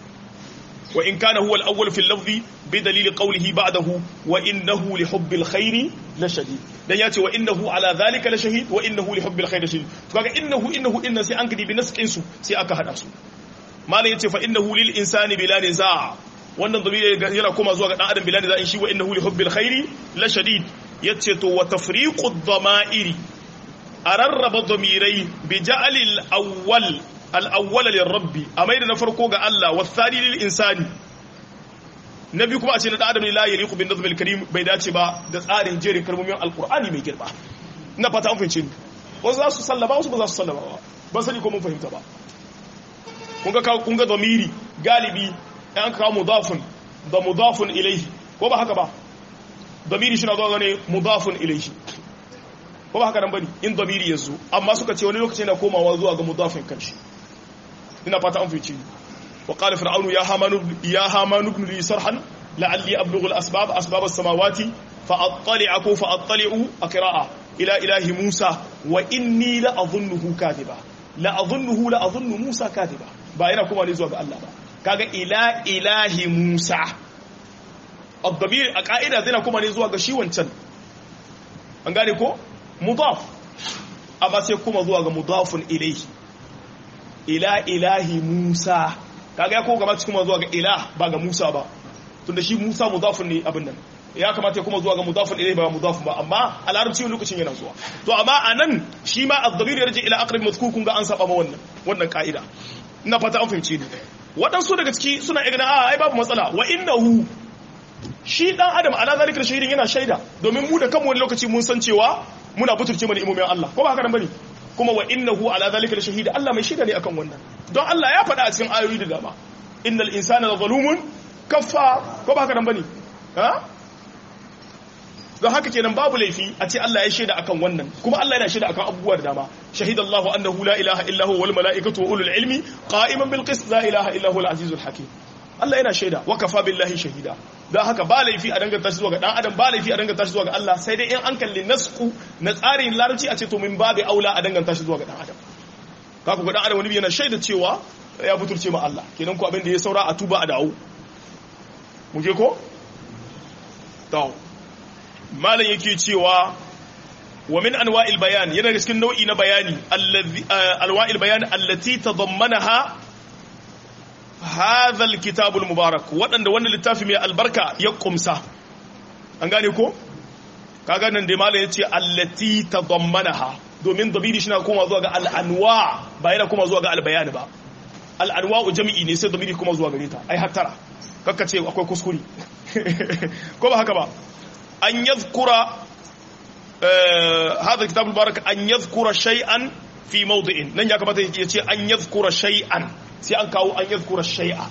wa in kana huwa al-awwal fi al-lafzi bi dalil qawlihi ba'dahu wa innahu li hubbi al-khair la shadid dan yace wa innahu ala dhalika la shahid wa innahu li hubbi al-khair shadid to kaga innahu innahu inna sai an gidi bi nasqin su sai aka hada su malai yace fa innahu lil insani bila niza wannan dhamiri yana koma zuwa ga dan adam bila niza in shi wa innahu li hubbi al-khair la shadid yace to wa tafriqu ad-dama'iri ararraba dhamirai bi ja'ali al-awwal al'awwala lil rabbi a mai da na farko ga Allah wa tsari lil insani na biyu kuma a ce na adam ne la yaliqu bin nazmil karim bai dace ba da tsarin jerin kalmomin alqur'ani mai girma ina fata an fahimce ni wasu za su sallama wasu ba za su sallama ba ban sani ko mun fahimta ba kun ga kun ga damiri galibi an kawo mudafun da mudafun ilayhi ko ba haka ba damiri shi na zuwa ne mudafun ilayhi ko ba haka nan bane in damiri yazo amma suka ce wani lokaci yana komawa zuwa ga mudafin kanshi ina fata an fice wa qala fir'aunu ya hamanu ya hamanu ibn li sarhan la'alli ablughu al-asbab asbab as-samawati fa attali'u fa attali'u aqra'a ila ilahi musa wa inni la adhunnuhu kadiba la adhunnuhu la adhunnu musa kadiba ba yana kuma ne zuwa ga Allah ba kaga ila ilahi musa ad-damir a ka'ida zai na kuma ne zuwa ga shi wancan an gane ko mudaf amma sai kuma zuwa ga mudafun ilayhi ila ilahi Musa kaga ya kuma kuma zuwa ga ilah ba ga Musa ba tunda shi Musa mudafun ne abin nan ya kamata ya kuma zuwa ga mudafun ilayhi ba mudafun ba amma a larabci lokacin yana zuwa to amma anan shi ma ad-damir yarji ila aqrab mazkur kun ga an saba ma wannan wannan ka'ida ina fata an fahimce ni waɗansu daga ciki suna igana a ai babu matsala wa innahu shi dan adam ala zalika shahidin yana shaida domin mu da kanmu wani lokaci mun san cewa muna buturce mana imomin Allah ko ba haka nan bane kuma wa innahu ala zalika la shahida Allah mai shaida ne akan wannan don Allah ya faɗa a cikin ayoyi da dama innal insana la zalumun kaffa ko ba haka nan bane ha don haka kenan babu laifi a ce Allah ya shaida akan wannan kuma Allah yana shaida akan abubuwa da dama shahida Allah annahu la ilaha illa huwa wal malaikatu wa ulul ilmi qa'iman bil qist la ilaha illa huwa al azizul hakim Allah yana shaida wa kafa billahi shahida don haka ba laifi a danganta shi zuwa ga dan adam ba laifi a danganta shi zuwa ga Allah sai dai in an kalli nasku na tsarin larabci a ce to min babu aula a danganta shi zuwa ga dan adam kaku ga dan adam wani yana shaida cewa ya butulce ma Allah kenan ko abin da ya saura a tuba a dawo mu je ko to malam yake cewa wa min anwa'il bayan yana da cikin nau'i na bayani allazi alwa'il bayan allati tadammanaha hadha alkitab almubarak wadanda wannan littafi mai albarka ya kumsa an gane ko kaga nan da malam yace allati tadammanaha domin dabiri shi na koma zuwa ga al'anwa ba yana koma zuwa ga albayan ba al'anwa jami'i ne sai dabiri kuma zuwa gare ta ai hattara kaka ce akwai kuskure ko ba haka ba an yadhkura هذا الكتاب المبارك أن يذكر شيئا في موضع نن يا كما يجي أن يذكر شيئا سي أن كاو أن يذكر شيئا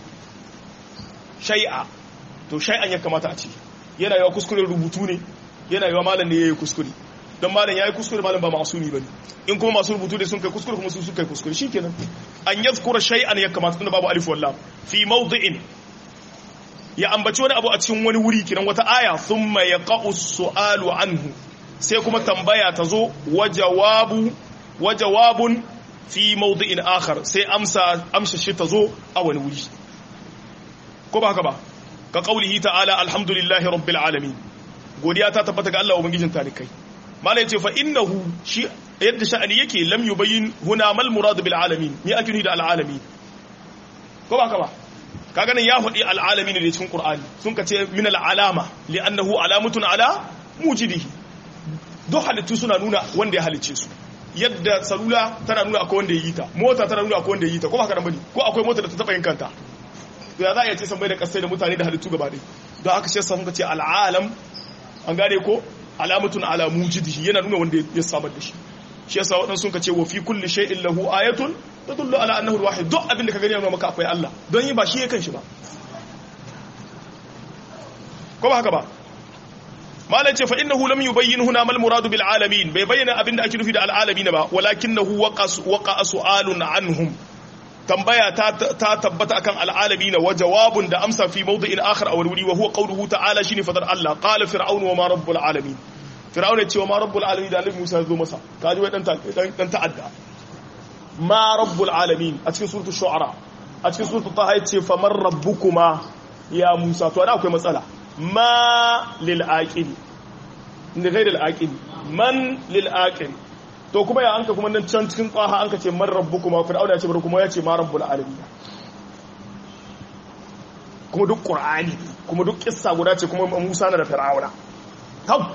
شيئا to shay'an ya kamata a ce yana yawa kuskure rubutu ne yana yawa malam ne yayi kuskure dan malam yayi kuskure malam ba masumi bane in kuma masu rubutu ne sun kai kuskure kuma su suka kai kuskure shikenan an yadhkura shay'an ya kamata tunda babu alif wallam fi mawdi'in ya ambaci wani abu a cikin wani wuri kiran wata aya thumma yaqa'u su'alu anhu sai kuma tambaya ta zo wa jawabun fi maudu'in akhar sai amsa amsa shi ta zo a wani wuri ko ba haka ba ka kaulihi ta'ala alhamdulillahi rabbil alamin godiya ta tabbata ga Allah ubangijin talikai malai yace fa innahu shi yadda sha'ani yake lam yubayyin huna mal murad bil alamin ni ake da al alamin ko ba haka ba kaga nan ya faɗi al alamin ne cikin qur'ani sun ka ce min al alama li'annahu alamatun ala mujidihi duk halittu suna nuna wanda ya halicce su yadda salula tana nuna akwai wanda ya yi ta mota tana nuna akwai wanda ya yi ta ko haka nan bane ko akwai mota da ta taba yin kanta to ya za a iya ce san bai da kasai da mutane da halittu gaba ɗaya don haka shi sun ce al'alam an gane ko alamatun ala mujidihi yana nuna wanda ya samar da shi shi yasa waɗansu sun ce wa fi kulli shay'in lahu ayatun tadullu ala annahu al-wahid duk abin da ka gani yana maka akwai Allah don yi ba shi ya kanshi ba ko ba haka ba malam ce fa innahu lam yubayyin huna mal muradu bil alamin bai bayyana abinda ake nufi da al alamin ba walakinahu waqa su'alun anhum tambaya ta tabbata akan al alamin wa jawabun da amsa fi mawdi'in akhar aw wuri wa huwa qawluhu ta'ala shine fadar Allah qala fir'aun wa ma rabbul alamin fir'aun ya ce wa ma rabbul alamin da annabi Musa ya zo masa kaji wai dan dan ta'adda ma rabbul alamin a cikin suratul shu'ara a cikin suratul taha ya ce faman rabbukuma ya Musa to da akwai matsala ma lil'aƙili da zai lil'aƙili man lil'aƙili to kuma ya anka kuma nan can cikin ƙwaha an ka ce man rabbu kuma fir'auna ya ce bari kuma ya ce ma rabbul alamin kuma duk ƙur'ani kuma duk ƙissa guda ce kuma musa na da fir'auna tab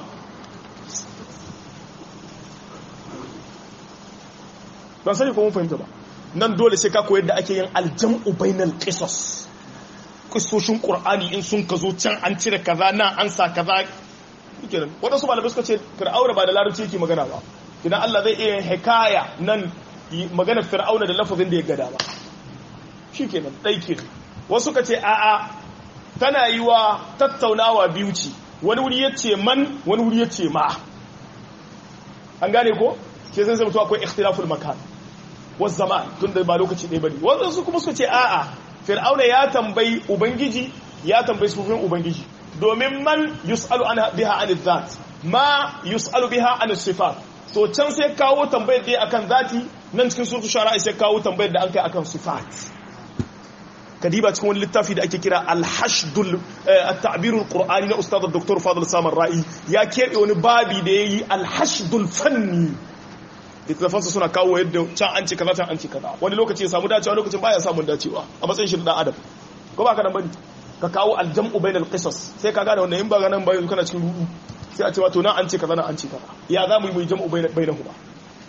ban sani kuma fahimta ba nan dole sai ka koyar da ake yin aljam'u bainal qisas kistoshin ƙur'ani in sun ka zo can an cire kaza nan an sa kaza kenan waɗansu malamai suka ce fir'auna ba da larabci yake magana ba idan Allah zai iya hikaya nan magana fir'auna da lafazin da ya gada ba shi kenan ɗai kenan wasu ka ce a'a tana yi wa tattaunawa biyu ce wani wuri ya ce man wani wuri ya ce ma an gane ko ke zai zama akwai ikhtilaful makan wasu zaman tun da ba lokaci ɗaya bane wasu kuma suka ce a'a fir'auna ya tambayi ubangiji ya tambayi sufin ubangiji domin man yus'alu an biha an zat ma yus'alu biha an sifat to can sai kawo tambayar da akan zati nan cikin surtu shara'i sai kawo tambayar da an kai akan sifat kadiba cikin wani littafi da ake kira al-hashdul at-ta'birul qur'ani na ustad dr fadl samar ra'i ya kebe wani babi da yayi al-hashdul fanni littafansa suna kawo yadda can an ce kaza can an ce kaza wani lokaci ya samu dacewa lokacin baya samun dacewa a matsayin shi da adam ko ba ka nan bane ka kawo aljam'u bainal qisas sai ka gane wannan in ba ga nan ba yanzu kana cikin rudu sai a ce wato nan an ce kaza nan an ce kaza ya za mu yi mu jam'u bainahu ba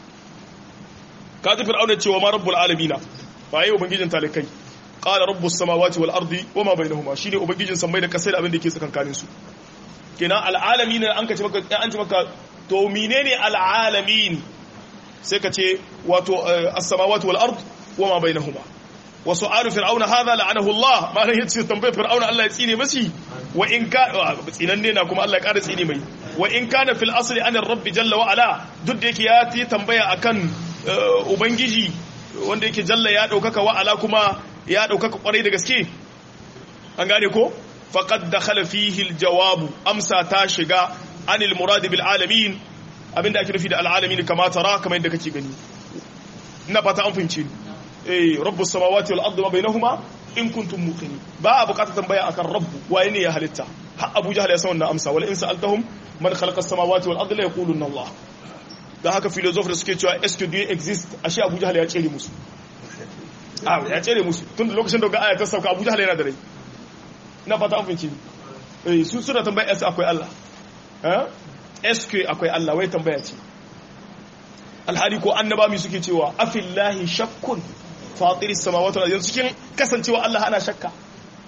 ka ji fir'auna cewa ma rabbul alamin ba yi ubangijin talikai qala rabbus samawati wal ardi wama bainahuma shine ubangijin sammai da kasai da abin da yake tsakankanin su kenan al alamin an ka ce maka an ce maka to menene al alamin sai ka ce wato as-samawati wal ard wama bainahuma wa su'alu fir'auna hadha la'anahu Allah ma ran yace tambayar fir'auna Allah ya tsine masi wa in ka tsinanne na kuma Allah ya ƙara tsine mai wa in kana fil asli an rabbi jalla wa ala duk da yake ya yi tambaya akan ubangiji wanda yake jalla ya daukaka wa ala kuma ya daukaka kwarai da gaske an gane ko faqad dakhala fihi al jawab amsa ta shiga anil murad bil alamin abinda ake nufi da al'alamin kama tara kamar yadda kake gani ina fata an fahimci eh rabbus samawati wal ardi ma bainahuma in kuntum muqinin ba a bukatar tambaya akan rabbu waye ne ya halitta har Abu Jahl ya san wannan amsa wala in sa'altahum man khalaqa as-samawati wal ardi la yaquluna Allah da haka philosopher da suke cewa est-ce que Dieu existe ashe Abu Jahl ya tsere musu ah ya tsere musu tun da lokacin da ga aya ta sauka Abu Jahl yana da rai ina fata an fahimci eh su suna tambaya est akwai Allah eh est-ce que akwai Allah wai tambaya ce alhali ko annaba mi suke cewa afillahi shakkun fatiris samawati wal ardi cikin kasancewa Allah ana shakka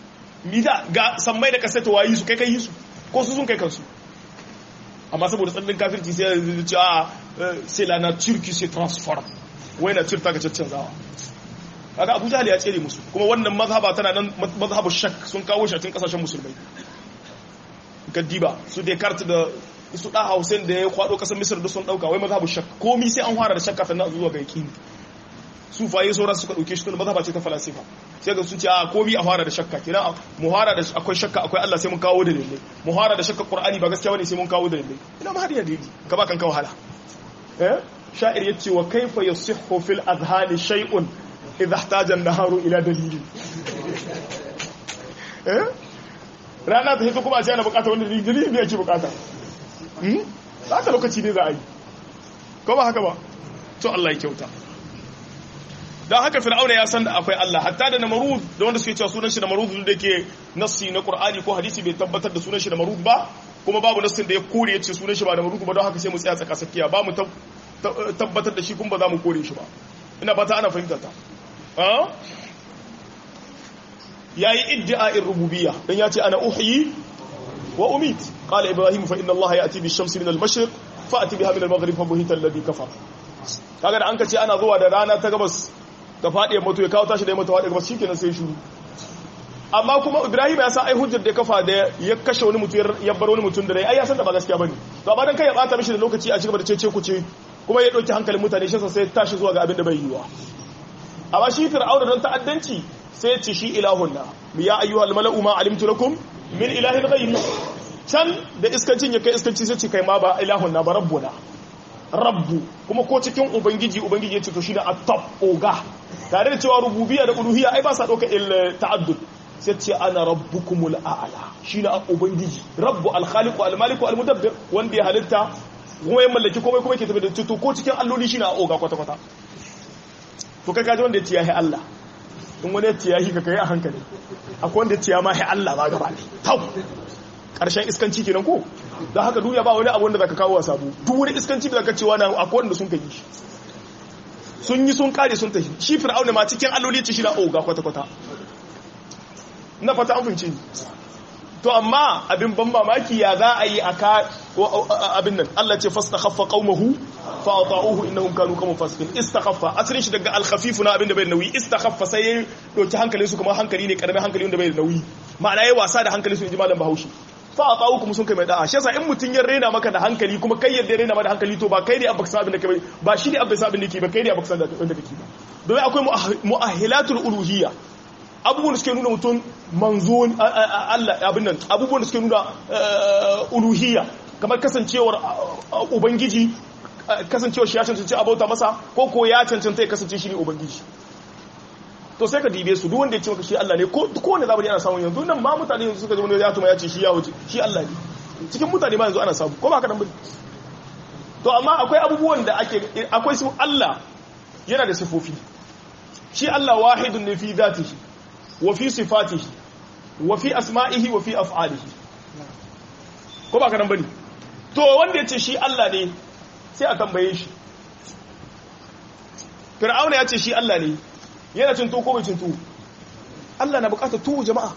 mida ga sammai da kasata wayi su kai kai yi su ko su sun kai kansu amma saboda tsallin kafirci sai ya ce a sai la nature qui se transforme wai na cirta ga caccanzawa kaga Abu Jahl ya tsere musu kuma wannan mazhaba tana nan mazhabu shak sun kawo shi a cikin kasashen musulmai gaddiba su Descartes da su da Hausain da ya kwado kasar Misir da sun dauka wai mazhabu shak komai sai an fara da shakka sannan zuwa ga yaqini su faye sauran suka dauke shi tun mazhaba ce ta falasifa sai ga sun ce a komai a fara da shakka kina mu fara da akwai shakka akwai Allah sai mun kawo da dalilai mu fara da shakka Qur'ani ba gaskiya bane sai mun kawo da dalilai ina ma hadiya dalili ka ba kan ka wahala eh sha'ir yace wa kaifa yasihhu fil azhani shay'un idha ihtaja an-naharu ila dalili eh rana ta hito kuma a ce ana bukata wanda dalili ne yake bukata hmm ba ta lokaci ne za a yi ko ba haka ba to Allah ya kyauta don haka fir'auna ya san da akwai Allah hatta da namarud da wanda suke cewa sunan shi namarud da yake nassi na qur'ani ko hadisi bai tabbatar da sunan shi namarud ba kuma babu nassin da ya kore ya ce sunan shi ba namarud ba don haka sai mu tsaya tsaka tsakiya ba mu tabbatar da shi kuma ba za mu kore shi ba ina fata ana fahimta ta yayi iddia'in rububiyya dan ya ce ana uhyi wa umit qala ibrahim fa inna allaha ya'ti bi shamsi min al-mashriq fa'ti biha min al-maghrib fa buhita alladhi kafara kaga da an ka ce ana zuwa da rana ta gabas ta faɗi mutu ya kawo tashi da ya mutu faɗi gabas shikenan sai shuru amma kuma Ibrahim ya sa ai hujjar da ya kafa da ya kashe wani mutum ya bar wani mutum da rai ai ya san da ba gaskiya bane to amma dan kai ya bata mishi da lokaci a cigaba da cece ku ce kuma ya dauki hankalin mutane shi sai tashi zuwa ga abin da bai yiwa amma shi fir'auna don ta'addanci sai ya ce shi ilahunna ya ayyuhal mala'u ma alimtu lakum min ilahin ghayri can da iskancin ya kai iskanci sai ce kai ma ba ilahunna ba rabbuna rabbu kuma ko cikin ubangiji ubangiji ya ce to shine at-top oga tare da cewa rububiyya da uluhiyya ai ba sa dauka il ta'addud sai ce ana rabbukumul a'la shine ubangiji rabbu al-khaliq al-malik al-mudabbir wanda ya halitta kuma ya mallaki komai kuma yake tafi da to ko cikin alloli shine oga kwata kwata to kai kaji wanda ya ce yahi Allah in wani ya ce yahi ka kai a hankali akwai wanda ya ce ya ma Allah ba gaba ne tau karshen iskanci kenan ko da haka duniya ba wani abu wanda zaka kawo sabu duk wani iskanci da zaka cewa na akwai wanda sun kai shi sun yi sun kare sun tafi shi fir'auna ma cikin alloli ce shi na oga kwata kwata na fata an fince ni to amma abin ban mamaki ya za a yi aka abin nan Allah ce fastakhaffa qaumahu fa ata'uhu innahum kanu qauman fasiqin istakhaffa asalin shi daga al-khafif na abin da bai da nauyi istakhaffa sai ya doki hankalin su kamar hankali ne karamin hankali wanda bai da nauyi ma'ana yayi wasa da hankalin su inji malam Bahaushe fa ata'uhu kuma sun kai mai da'a shi yasa in mutun ya rena maka da hankali kuma kai yadda ya rena maka da hankali to ba kai ne abba sabin da kai ba shi ne abba sabin da ke ba kai ne abba sabin da kake ba domin akwai mu'ahilatul uluhiyya abubuwan da suke nuna mutum manzo Allah abin nan abubuwan da suke nuna uluhiyya kamar kasancewar ubangiji kasancewar shi ya cancanci abauta masa ko ko ya cancanta ya kasance shi ne ubangiji to sai ka dibe su duk wanda ya ce maka shi Allah ne ko wanda zamani ana samun yanzu nan ma mutane yanzu suka zama ya tuma ya ce shi ya wuce shi Allah ne cikin mutane ma yanzu ana samu ko ba ka nan ba to amma akwai abubuwan da ake akwai su Allah yana da sifofi shi Allah wahidun ne fi zatihi wa fi sifatihi wa fi asma'ihi wa fi af'alihi ko ba ka nan bane to wanda ya ce shi Allah ne sai a tambaye shi fir'auna ya ce shi Allah ne yana cin tuwo ko bai cin tuwo Allah na bukatar tuwo jama'a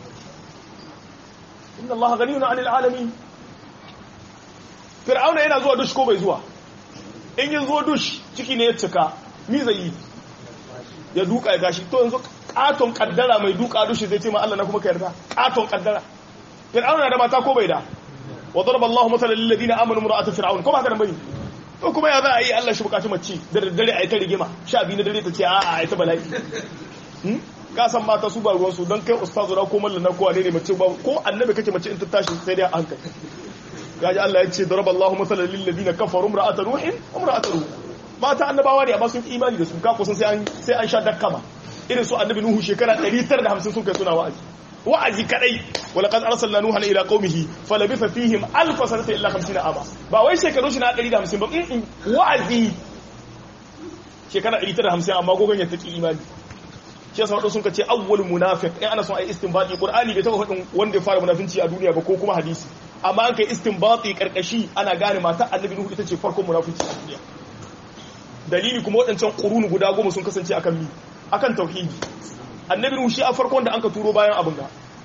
inna Allah ganiyun 'anil alamin fir'auna yana zuwa dush ko bai zuwa in yin zuwa dush ciki ne ya cika mi zai yi ya duka ya gashi to yanzu katon kaddara mai duka dushi zai ce ma Allah na kuma ka yarda katon kaddara fir'auna na da mata ko bai da wa daraba Allahu mathalan lil ladina amanu imra'at fir'aun ko ba ka da bane to kuma ya za a yi Allah shi bukaci mace da daddare a yi ta rigima sha biyu na dare ta ce a a yi ta bala'i ka san mata su ba ruwan su don kai ustazu na ko mallana ko ne mace ba ko annabi kake mace in ta tashi sai dai a hankali gaji Allah ya ce daraba Allahu mathalan lil ladina kafaru imra'at nuhin wa imra'at ruh mata annabawa ne amma sun ki imani da su ka kusan sai an sai an sha dakkama irin su annabi nuhu shekara 950 sun kai suna wa'azi wa'azi kadai wala qad arsalna nuha ila qaumihi falabitha fihim alf sanata illa 50 ama ba wai shekaru shi na 150 ba in wa'azi shekara 150 amma gogon ya taki imani shi yasa wadanda sun kace awwal munafiq in ana son ai istinbati qur'ani bai taba hadin wanda ya fara munafinci a duniya ba ko kuma hadisi amma an kai istinbati karkashi ana gane mata annabi nuhu ita ce farkon munafinci a duniya dalili kuma waɗancan qurunu guda goma sun kasance akan mi akan tauhidi annabi nuhu shi a farkon da anka turo bayan abin ga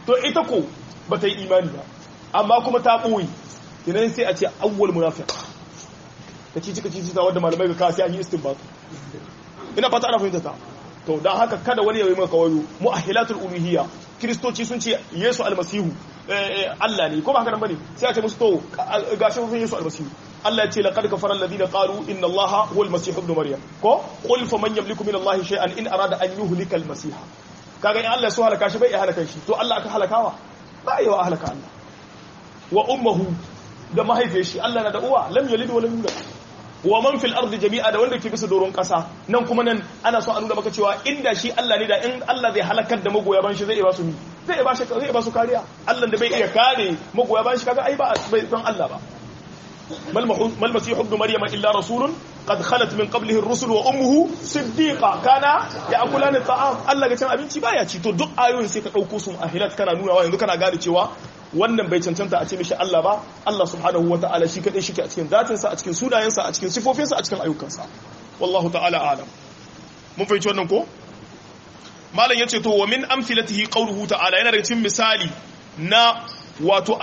to ita ko ba ta yi imani ba amma kuma ta ɓoye idan sai a ce awwal munafiq ka ci cika ci ta wanda malamai ga kawo sai an yi istinbat ina fata ana fahimta ta to dan haka kada wani ya yi maka wayo mu'ahilatul uluhiyya kristoci sun ce yesu almasihu Allah ne ko ba haka nan bane sai a ce musu to gashi sun yesu almasihu Allah ya ce laqad kafara alladhina qalu inna allaha huwa almasih ibn maryam ko qul faman yamliku min allahi shay'an in arada an yuhlika almasiha kaga in Allah ya so halaka shi bai iya halaka shi to Allah aka halakawa ba yi wa halaka Allah wa ummuhu da mahaifiyar shi Allah na da uwa lam yalid wa lam yulad wa man fil ardi jami'a da wanda ke bisa doron kasa nan kuma nan ana so a nuna maka cewa inda shi Allah ne da in Allah zai halakar da magoya ban shi zai iya ba su mi zai iya ba shi zai iya ba su kariya Allah da bai iya kare magoya ban shi kaga ai ba bai san Allah ba mal masih ibn maryama illa rasulun qad khalat min qablihi ar-rusul wa ummuhu siddiqa kana ya'kulani ta'am Allah ga cin abinci baya ci to duk ayoyin sai ka dauko su ahilat kana nuna wa yanzu kana gane cewa wannan bai cancanta a ce mishi Allah ba Allah subhanahu wa ta'ala shi kadai shi ke a cikin zatinsa a cikin sunayensa a cikin sifofinsa a cikin ayyukansa wallahu ta'ala alam mun fahimci wannan ko malam yace to wa min amfilatihi qawluhu ta'ala yana daga cikin misali na wato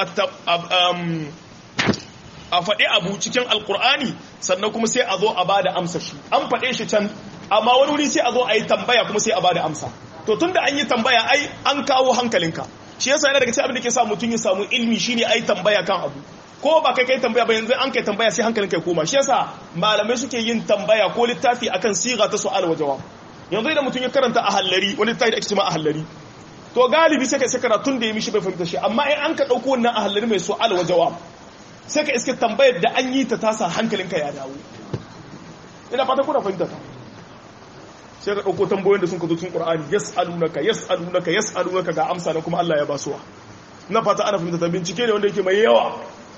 a faɗi abu cikin alkur'ani sannan kuma sai a zo a bada amsa shi an faɗe shi can amma wani wuri sai a zo a yi tambaya kuma sai a bada amsa to tunda an yi tambaya ai an kawo hankalinka shi yasa yana daga cikin abin da ke sa mutum ya samu ilmi shine ai tambaya kan abu ko ba kai kai tambaya ba yanzu an kai tambaya sai hankalin kai koma shi yasa malamai suke yin tambaya ko littafi akan siga ta su'al wa jawab yanzu idan mutum ya karanta a hallari wani littafi da ake cewa a hallari to galibi sai kai sai karatun da ya mishi bai fahimta shi amma in an ka dauko wannan a hallari mai su'al wa jawab sai ka iske tambayar da an yi ta tasa hankalinka ya dawo ina fata kuna fahimta ta sai ka ɗauko tambayoyin da sun ka zo cikin Qur'ani yas'alunaka yas'alunaka yas'alunaka ga amsa na kuma Allah ya basuwa na fata ana fahimta ta bincike ne wanda yake mai yawa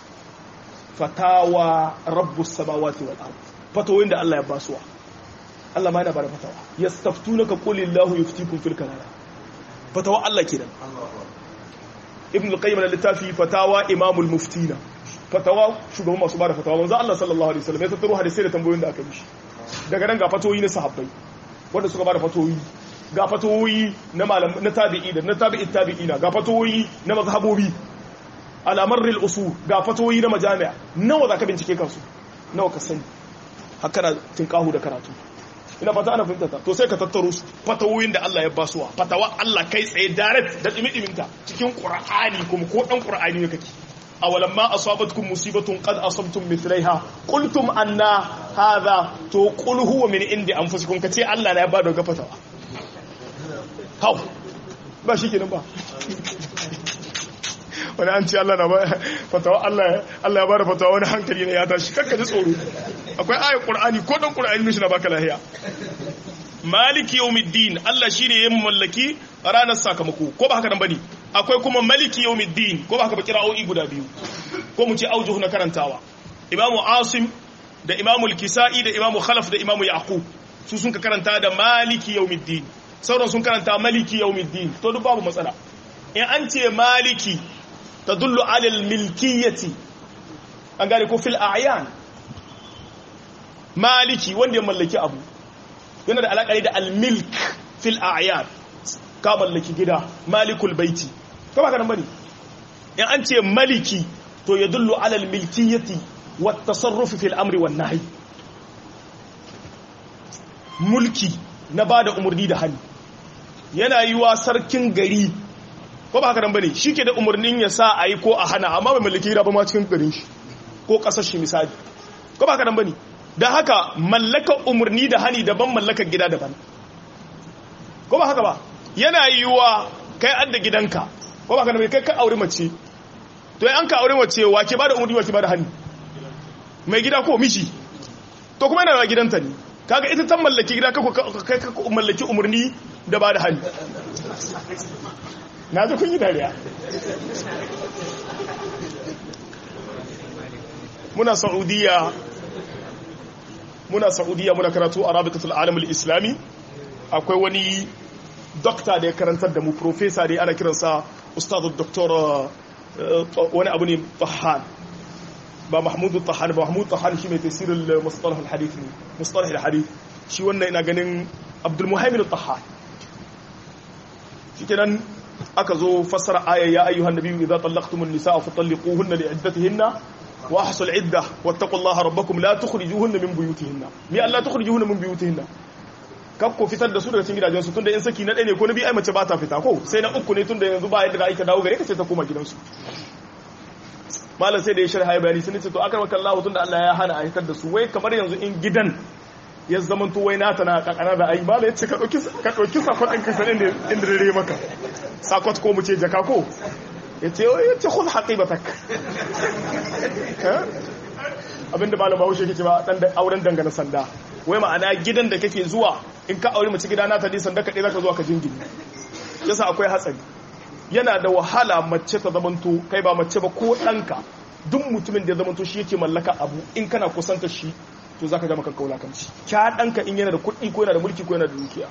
fatawa rabbus samawati wal ard fatawoyin da Allah ya basuwa Allah ma yana bada fatawa yastaftunaka qulillahu yuftikum fil kalala fatawa Allah kenan ibn al-qayyim al-littafi fatawa imamul muftina fatawa shugaban masu bada fatawa manzo Allah sallallahu alaihi wasallam ya tattaro hadisi da tambayoyin da aka yi daga nan ga fatoyi na sahabbai wanda suka bada fatoyi ga fatoyi na malam na tabi'i da na tabi'i tabi'ina ga fatoyi na mazhabobi alamarril usul ga fatoyi na majami'a nawa zaka bincike kansu nawa ka sani haka na tinkahu da karatu ina fata ana fahimta to sai ka tattaro su fatawoyin da Allah ya basuwa fatawa Allah kai tsaye direct da dimi-diminta cikin qur'ani kuma ko dan qur'ani ne kake awalan ma asabatkum musibatun qad asabtum mithlaiha qultum anna hadha to qul huwa min indi anfusikum kace Allah na ya bada ga fatawa hau ba shi kenan ba wani an ce Allah na ba fatawa Allah Allah ya bada fatawa wani hankali ne ya tashi kakka ji tsoro akwai ayat qur'ani ko dan qur'ani ne shi na baka lahiya maliki yawmiddin Allah shine ya mallaki ranar sakamako ko ba haka nan bane akwai kuma maliki yawmiddin ko ba haka ba kira'o'i guda biyu ko mu ce aujuhu na karantawa imamu asim da imamu al-kisa'i da imamu khalaf da imamu yaqub su sun ka karanta da maliki yawmiddin sauran sun karanta maliki yawmiddin to duk babu matsala in an ce maliki tadullu ala al-milkiyati an gane ko fil a'yan maliki wanda ya mallaki abu yana da alaƙari da al-milk fil a'yan ka mallaki gida malikul baiti ko ba ka nan bane in an ce maliki to ya dullu ala al-milkiyati wa tasarrufi fil amri wan nahy mulki na bada umurni da hali yana yi wa sarkin gari ko ba haka nan bane shike da umurnin ya sa ayi ko a hana amma bai mallaki gida ba ma cikin garin shi ko kasar shi misali ko ba haka nan bane dan haka mallaka umurni da hani daban mallakar gida daban ko ba haka ba yana yi wa kai adda gidanka ko ba haka nan kai ka aure mace to an ka aure mace wace ba da umurni wace ba da hani mai gida ko miji to kuma yana da gidanta ne kaga ita ta mallaki gida kai ka mallaki umurni da ba da hani na ji kun yi dariya muna saudiya muna saudiya muna karatu a rabitatul alamul islami akwai wani dokta da ya karantar da mu profesa da ana kiransa ustadu doktor wani abu ne tahan ba mahmudu tahan ba mahmudu tahan shi mai tasirin mustalahul hadith ne mustalahul hadith shi wannan ina ganin abdul muhaimin tahan shi kenan aka zo fassara aya ya ayyuhan nabiyyu idza tallaqtumun nisaa fatalliquhunna li'iddatihinna wa ahsul iddah wattaqullaha rabbakum la tukhrijuhunna min buyutihinna mi Allah tukhrijuhunna min buyutihinna kaf ko fitar da su daga cikin gidajen su tunda in saki na ɗaya ne ko na biyu ai mace ba ta fita ko sai na uku ne tunda yanzu ba yadda za a aika dawo gare ka sai ta koma gidansu malam sai da ya sharha ya bayani sun ce to akar maka Allah tunda Allah ya hana a hitar da su wai kamar yanzu in gidan ya zama to wai nata na kakana da ai malam ya ce ka dauki ka dauki sakon ɗin ka sanin inda dare maka sakot ko mu ce jaka ko ya ce ya ce khul haqibatak abinda malam Bahaushe yake ce ba dan auren dangane sanda wai ma'ana gidan da kake zuwa in ka aure mace gida nata dai sanda kaɗai zaka zuwa ka jingini yasa akwai hatsari yana da wahala mace ta zamanto kai ba mace ba ko ɗanka duk mutumin da ya zamanto shi yake mallaka abu in kana kusanta shi to zaka ga maka kaulakanci kya ɗanka in yana da kuɗi ko yana da mulki ko yana da dukiya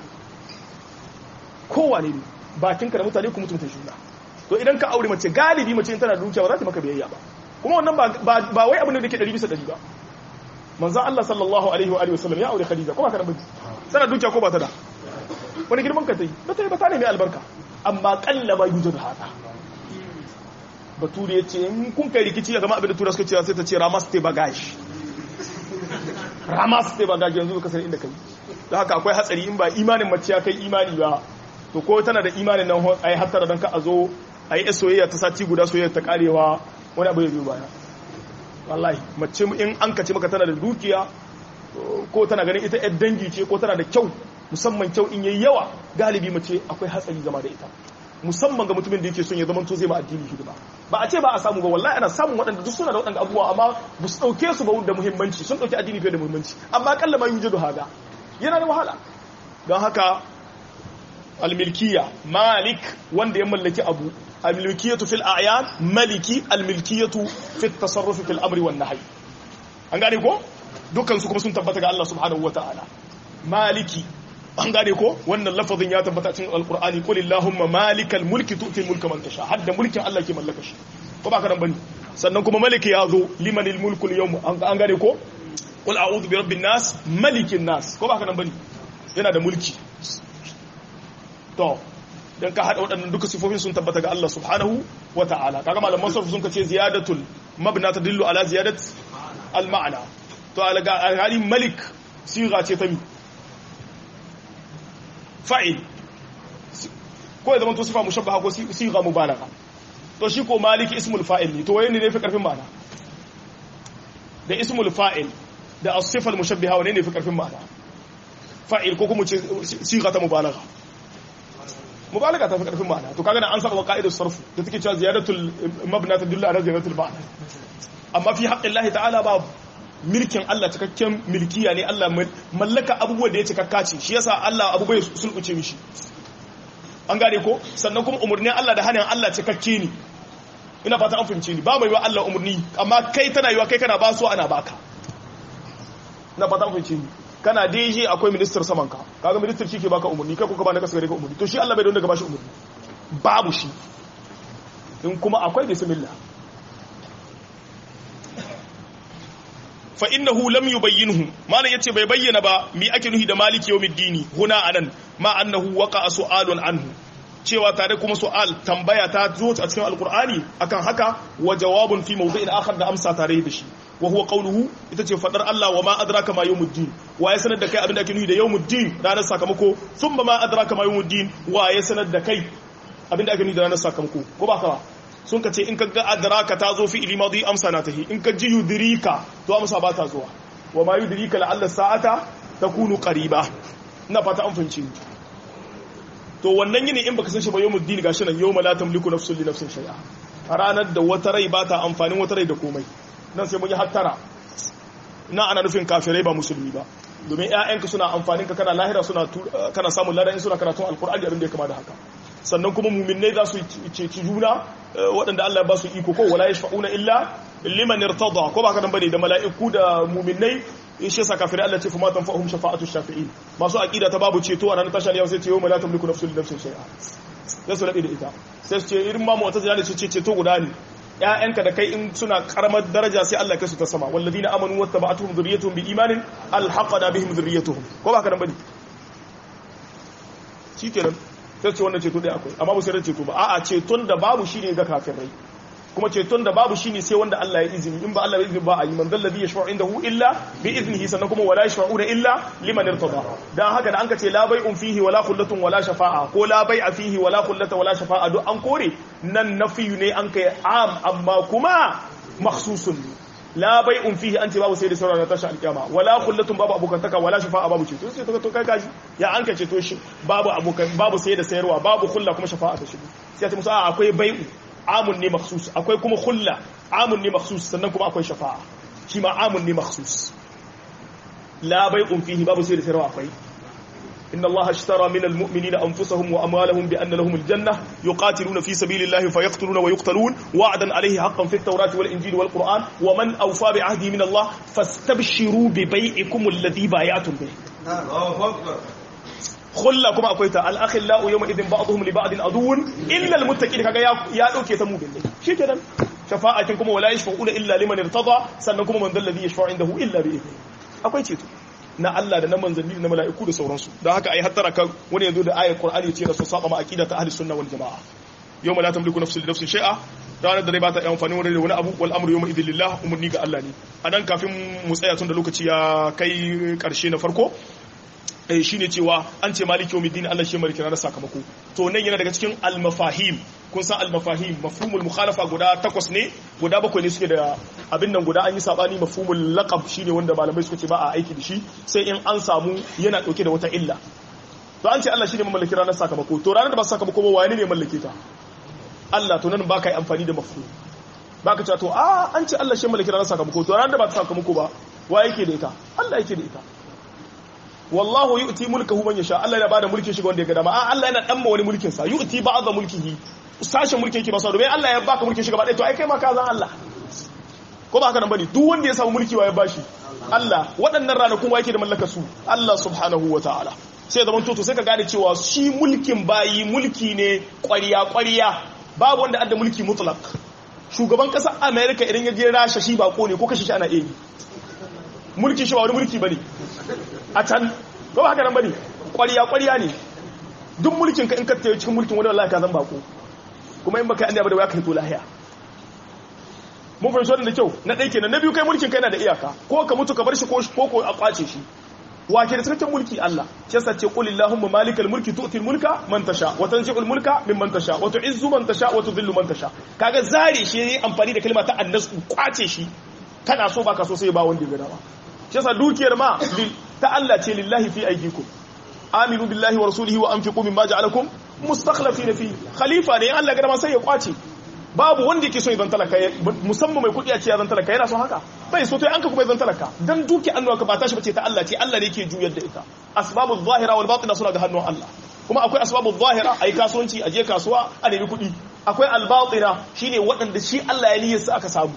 kowane ne bakinka da mutane ku mutunta juna to idan ka aure mace galibi mace in tana da dukiya ba za ta maka biyayya ba kuma wannan ba wai abin da ke ɗari bisa ɗari ba manzan Allah sallallahu alaihi wa alihi wasallam ya aure Khadija kuma kana biji tana dukiya ko ba ta da wani girman ka ta yi ba ta yi ba ta ne mai albarka amma kalla ba yujud hada bature ya ce in kun kai rikici ga abin da tura suka ce sai ta ce ramaste bagage ramaste bagage yanzu ka sani inda kai don haka akwai hatsari in ba imanin mace ya kai imani ba to ko tana da imanin nan ai hattara dan ka a zo ai soyayya ta sati guda soyayya ta karewa wani abu ya biyo baya wallahi mace in an kace maka tana da dukiya ko tana ganin ita yar dangi ce ko tana da kyau musamman kyau in yayi yawa galibi mace akwai hatsari zama da ita musamman ga mutumin da yake son ya zama to zai ma addini hidima ba a ce ba a samu ba wallahi ana samun waɗanda duk suna da waɗanda abubuwa amma ba su ɗauke su ba da muhimmanci sun ɗauki addini fiye da muhimmanci amma kalla ma yujidu haga yana da wahala don haka almilkiya malik wanda ya mallaki abu almilkiyatu fil a'yan maliki almilkiyatu fit tasarruf fil amri wan nahy an gane ko dukkan su kuma sun tabbata ga Allah subhanahu wataala maliki an gane ko wannan lafazin ya tabbata cikin alqur'ani qul illahumma malikal mulki tu'ti mulka man tasha hadda mulkin Allah ke mallaka shi ko ba ka nan bane sannan kuma maliki ya zo limanil mulku al-yawm an gane ko qul a'udhu bi rabbin nas malikin nas ko ba ka nan bane yana da mulki to dan ka hada waɗannan duka sifofin sun tabbata ga Allah subhanahu wa ta'ala kaga malaman sarfu sun kace ziyadatul mabna tadullu ala ziyadat al ma'na to alaga alhali malik siga ce ta mi fa'il ko ya zama to sifa mushabbaha ko siga mubalagha to shi ko maliki ismul fa'il ne to waye ne ne fi karfin ma'ana da ismul fa'il da as-sifa al-mushabbaha wane ne fi karfin ma'ana fa'il ko kuma siga ta mubalagha mubalaga ta fi karfin ma'ana to kaga an saba wa qa'idar sarf da take cewa ziyadatul mabna tadullu ala ziyadatul ma'na amma fi haqqillahi ta'ala babu milkin Allah cikakken milkiya ne Allah mallaka abubuwa da ya cikakka ce shi yasa Allah abubuwa ya sulkuce mishi an gane ko sannan kuma umurnin Allah da hanin Allah cikakke ne ina fata an fahimce ni ba mai wa Allah umurni amma kai tana yiwa kai kana ba su ana baka ina fata an fahimce ni kana DJ akwai minister saman ka kaga minister shi ke baka umurni kai kuka ba na kasa gare ka umurni to shi Allah bai don daga bashi umurni babu shi in kuma akwai bismillah fa innahu lam yubayyinhu malan yace bai bayyana ba mi ake nuhi da maliki yawmiddini huna anan ma annahu waqa su'alun anhu cewa tare kuma su'al tambaya ta zo a cikin alqur'ani akan haka wa jawabun fi mawdi'in akhar da amsa tare da shi wa huwa qawluhu ita ce fadar Allah wa ma adraka ma yawmuddin wa ya sanar da kai abin da ake nuhi da yawmuddin ranar sakamako thumma ma adraka ma yawmuddin wa ya sanar da kai abin da ake nuhi da ranar sakamako ko ba ka ba sun ka ce in ka ga adraka ta zo fi ilimadi amsa na tahi in ka ji yudrika to amsa ba ta zuwa wa ma yudrika la'alla sa'ata takunu qariba ina fata an fahimci to wannan yini in baka san shi ba yawmud din gashi nan yawma la tamliku nafsun li nafsin shay'a a ranar da wata rai ba ta amfanin wata rai da komai nan sai mun yi hattara na ana nufin kafirai ba musulmi ba domin ƴaƴanka suna amfanin ka kana lahira suna kana samun ladan suna karatun alqur'ani abin da ya kama da haka sannan kuma muminai za su ceci juna waɗanda Allah ba su iko ko wala yashfa'una illa liman irtada ko ba ka dan bane da mala'iku da muminai in shi yasa kafirai Allah ce fa ma tanfa'uhum shafa'atu shafi'in masu aqida ta babu ceto a ranar tashar yau sai ce yau la tamliku nafsun li nafsin shay'a sai su rabe da ita sai su ce irin ma mu'tazila ne su ce ceto guda ne ƴaƴanka da kai in suna karamar daraja sai Allah kai su ta sama walladina amanu wattaba'atuhum dhurriyyatuhum bi imanin alhaqana bihim dhurriyyatuhum ko ba ka dan bane shikenan sai ce wannan ceto ɗaya akwai amma ba sai da ceto ba a'a ceton da babu shine ga kafirai kuma ceton da babu shine sai wanda Allah ya izini in ba Allah ya izini ba a yi man dalladhi yashfa'u indahu illa bi iznihi sannan kuma wala yashfa'una illa liman irtada dan haka da an ka ce la bai'un fihi wala khullatun wala shafa'a ko la bai'a fihi wala khullata wala shafa'a duk an kore nan nafiyu ne an kai am amma kuma makhsusun la bai'un fihi anti babu sai da sauran na tashi alkiyama wala khullatun babu abokantaka wala shafa'a babu ceto sai to kai kaji ya an ka ceto shi babu abokan babu sai da sayarwa babu khulla kuma shafa'a ta shigo sai ta musu akwai bai'u amun ne makhsus akwai kuma khulla amun ne makhsus sannan kuma akwai shafa'a shi ma amun ne makhsus la bai'un fihi babu sai da sayarwa akwai إن الله اشترى من المؤمنين أنفسهم وأموالهم بأن لهم الجنة يقاتلون في سبيل الله فيقتلون ويقتلون وعدا عليه حقا في التوراة والإنجيل والقرآن ومن أوفى بعهده من الله فاستبشروا ببيعكم الذي بايعتم به الله أكبر خلا كما أقولت الأخلاء يومئذ بعضهم لبعض عدو إلا المتقين كذا يا دوكي تمو بالله شي كده شفاعتكم ولا يشفعون إلا لمن ارتضى سنكم من ذا الذي يشفع عنده إلا بإذنه أقول شيء na Allah da na manzanni da na mala'iku da sauransu don haka ai hattara kan wani yanzu da ayar Qur'ani ya ce da su saba ma aqida ta ahli sunna wal jamaa yawma la tamliku nafsun li nafsin shay'a ranar da rai ba ta yi amfani wani da wani abu wal amru yawma idhil lillah umurni ga Allah ne anan kafin mu tsaya tun da lokaci ya kai karshe na farko eh shine cewa an ce maliki yawmiddin Allah shi maliki ranar sakamako to nan yana daga cikin al mafahim kun san al mafahim mafhumul mukhalafa guda takwas ne guda bakwai ne suke da abin nan guda an yi sabani mafhumul laqab shine wanda malamai suka ce ba a aiki da shi sai in an samu yana dauke da wata illa to an ce Allah shine mamallaki ranar sakamako to ranar da ba sakamako ba wani ne mallake ta Allah to nan baka yi amfani da mafhum baka cewa to a an ce Allah shi mallaki ranar sakamako to ranar da ba ta sakamako ba wa yake da ita Allah yake da ita wallahu yu'ti mulkahu man yasha Allah yana bada mulkin shi ga wanda ya ga dama a Allah yana dan ma wani mulkin sa yu'ti ba'd mulkihi sashen mulkin yake ba sa domin Allah ya baka mulkin shi gaba ɗaya to ai kai ma ka zan Allah ko ba haka nan bane duk wanda ya samu mulki wa ya bashi Allah waɗannan ranakun wa yake da mallakar su Allah subhanahu wa ta'ala sai zaman toto sai ka gane cewa shi mulkin bayi mulki ne ƙwariya ƙwariya babu wanda adda mulki mutlak shugaban ƙasar America idan ya je rasha shi bako ne ko kashe shi ana iya mulki shi ba wani mulki bane a can ko ba haka nan bane ƙwariya ƙwariya ne duk mulkin ka in ka tayi cikin mulkin wani wallahi ka zan bako kuma in baka yi ba da waya ka hito lahiya mun fahimci wannan da kyau na ɗaya kenan na biyu kai mulkin kai na da iyaka ko ka mutu ka bar shi ko ko a kwace shi wake da cikakken mulki Allah shi yasa ce qul illahumma malikal mulki tu'ti al mulka man tasha wa tanzi'u al mulka mimman tasha wa tu'izzu man tasha wa tudhillu man tasha kaga zare shi yayi amfani da kalma ta annas kwace shi kana so baka so sai ba wanda ya dama shi yasa dukiyar ma ta Allah ce lillahi fi aydikum aminu billahi wa rasulihi wa anfiqu mimma ja'alakum mustakhlifina fi khalifa ne Allah ga dama sai ya kwace babu wanda yake so ya zan talaka musamman mai kudi a ce ya zan talaka yana son haka bai so to an ka kuma ya zan talaka dan duki annuwa ka ba tashi bace ta Allah ce Allah ne yake juyar da ita asbabu zahira wal batina suna ga hannun Allah kuma akwai asbabu zahira ayi kasuwanci a je kasuwa a nemi kudi akwai al batina shine waɗanda shi Allah ya niyyar su aka samu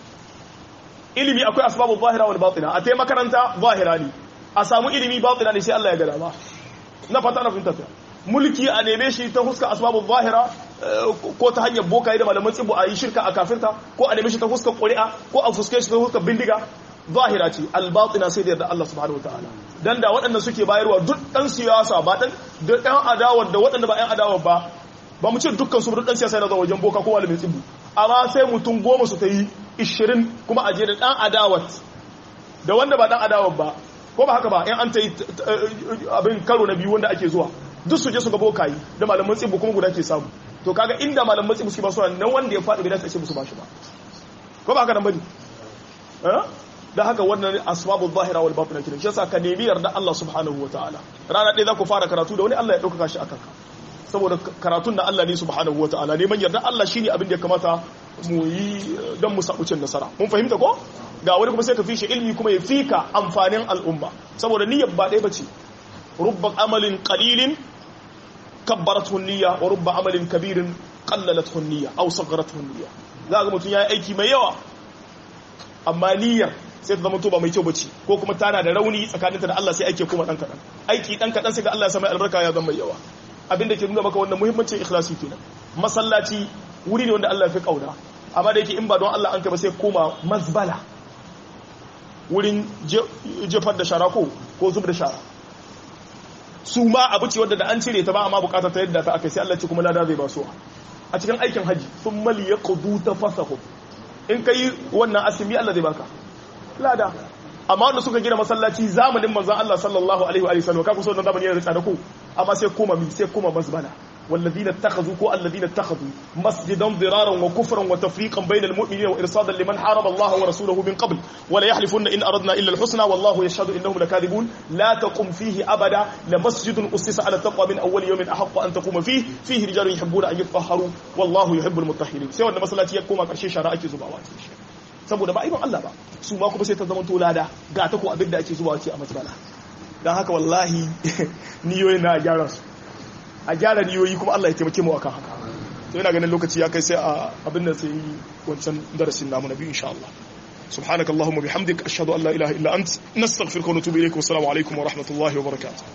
ilimi akwai asbabu zahira wal batina a tai makaranta zahira ne a samu ilimi batina ne sai Allah ya ga dama na fata na fahimta mulki a neme shi ta huska asbabu zahira ko ta hanyar bokaye da malaman tsibu a yi shirka a kafirta ko a neme shi ta huskar ƙuri'a ko a fuske shi ta huskar bindiga zahira ce albatina sai da yarda Allah subhanahu wataala dan da waɗanda suke bayarwa duk ɗan siyasa ba ɗan da ɗan adawar da waɗanda ba ɗan adawar ba ba mu ce dukkan su duk ɗan siyasa yana zuwa wajen boka ko malamin tsibu amma sai mutum goma su ta yi ishirin kuma a je da ɗan adawar da wanda ba ɗan adawar ba ko ba haka ba in an ta yi abin karo na biyu wanda ake zuwa duk su je su ga bokayi da malaman tsibu kuma guda ke samu to kaga inda malaman tsibu suke ba su nan wanda ya faɗi bai dace a ce musu ba shi ba ko ba haka nan bane eh da haka wannan asbabu zahira wal batin kiran shi yasa ka nemi yarda Allah subhanahu wataala rana ɗaya za ku fara karatu da wani Allah ya ɗaukaka shi akan ka saboda karatun na Allah ne subhanahu wataala neman yarda Allah shine abin da ya kamata mu yi don mu sabu cin nasara mun fahimta ko ga wani kuma sai ka fi shi ilmi kuma ya fika amfanin al'umma saboda niyyar ba ɗaya bace rubba amalin qalilin kabbarathu niyya wa rubba amalin kabirin qallalathu niyya aw sagharathu niyya za ga mutum yayi aiki mai yawa amma niyyar sai ta zama to ba mai kyau bace ko kuma tana da rauni tsakaninta da Allah sai aike kuma dan kadan aiki dan kadan sai ga Allah ya sa mai albarka ya zama mai yawa abinda ke nuna maka wannan muhimmancin ikhlasi kenan masallaci wuri ne wanda Allah ya fi kauna amma da yake in ba don Allah an kai ba sai koma mazbala wurin jefar da shara ko ko zub da shara su ma abu ce wadda da an cire ta ba amma bukata ta yadda ta aka sai Allah ce kuma lada zai ba su a cikin aikin haji sun mali ya kudu ta fasahu in ka yi wannan asimi Allah zai baka lada amma wanda suka gina masallaci zamanin manzan Allah sallallahu alaihi wa sallam ka kusa wannan zamani yana da tsada ko amma sai koma mi sai koma masbala والذين اتخذوا كو الذين اتخذوا مسجدا ضرارا وكفرا وتفريقا بين المؤمنين وارصادا لمن حارب الله ورسوله من قبل ولا يحلفن ان اردنا الا الحسنى والله يشهد انهم لكاذبون لا تقم فيه ابدا لمسجد اسس على التقوى من اول يوم احق ان تقوم فيه فيه رجال يحبون ان يطهروا والله يحب المطهرين sai wanda masallaci ya koma karshe shara ake zubawa saboda ba ibon Allah ba su ma kuma sai ta zama tolada ga ta ko abin da ake zubawa ce a masbala dan haka wallahi niyoyin na gyara su a gyara niyoyi kuma Allah ya taimake mu akan haka to ina ganin lokaci ya kai sai a abin da sai wancan darasin namu na biyu insha Allah subhanakallahumma bihamdik ashhadu an la ilaha illa ant nastaghfiruka wa natubu ilayk wa assalamu alaikum wa rahmatullahi wa barakatuh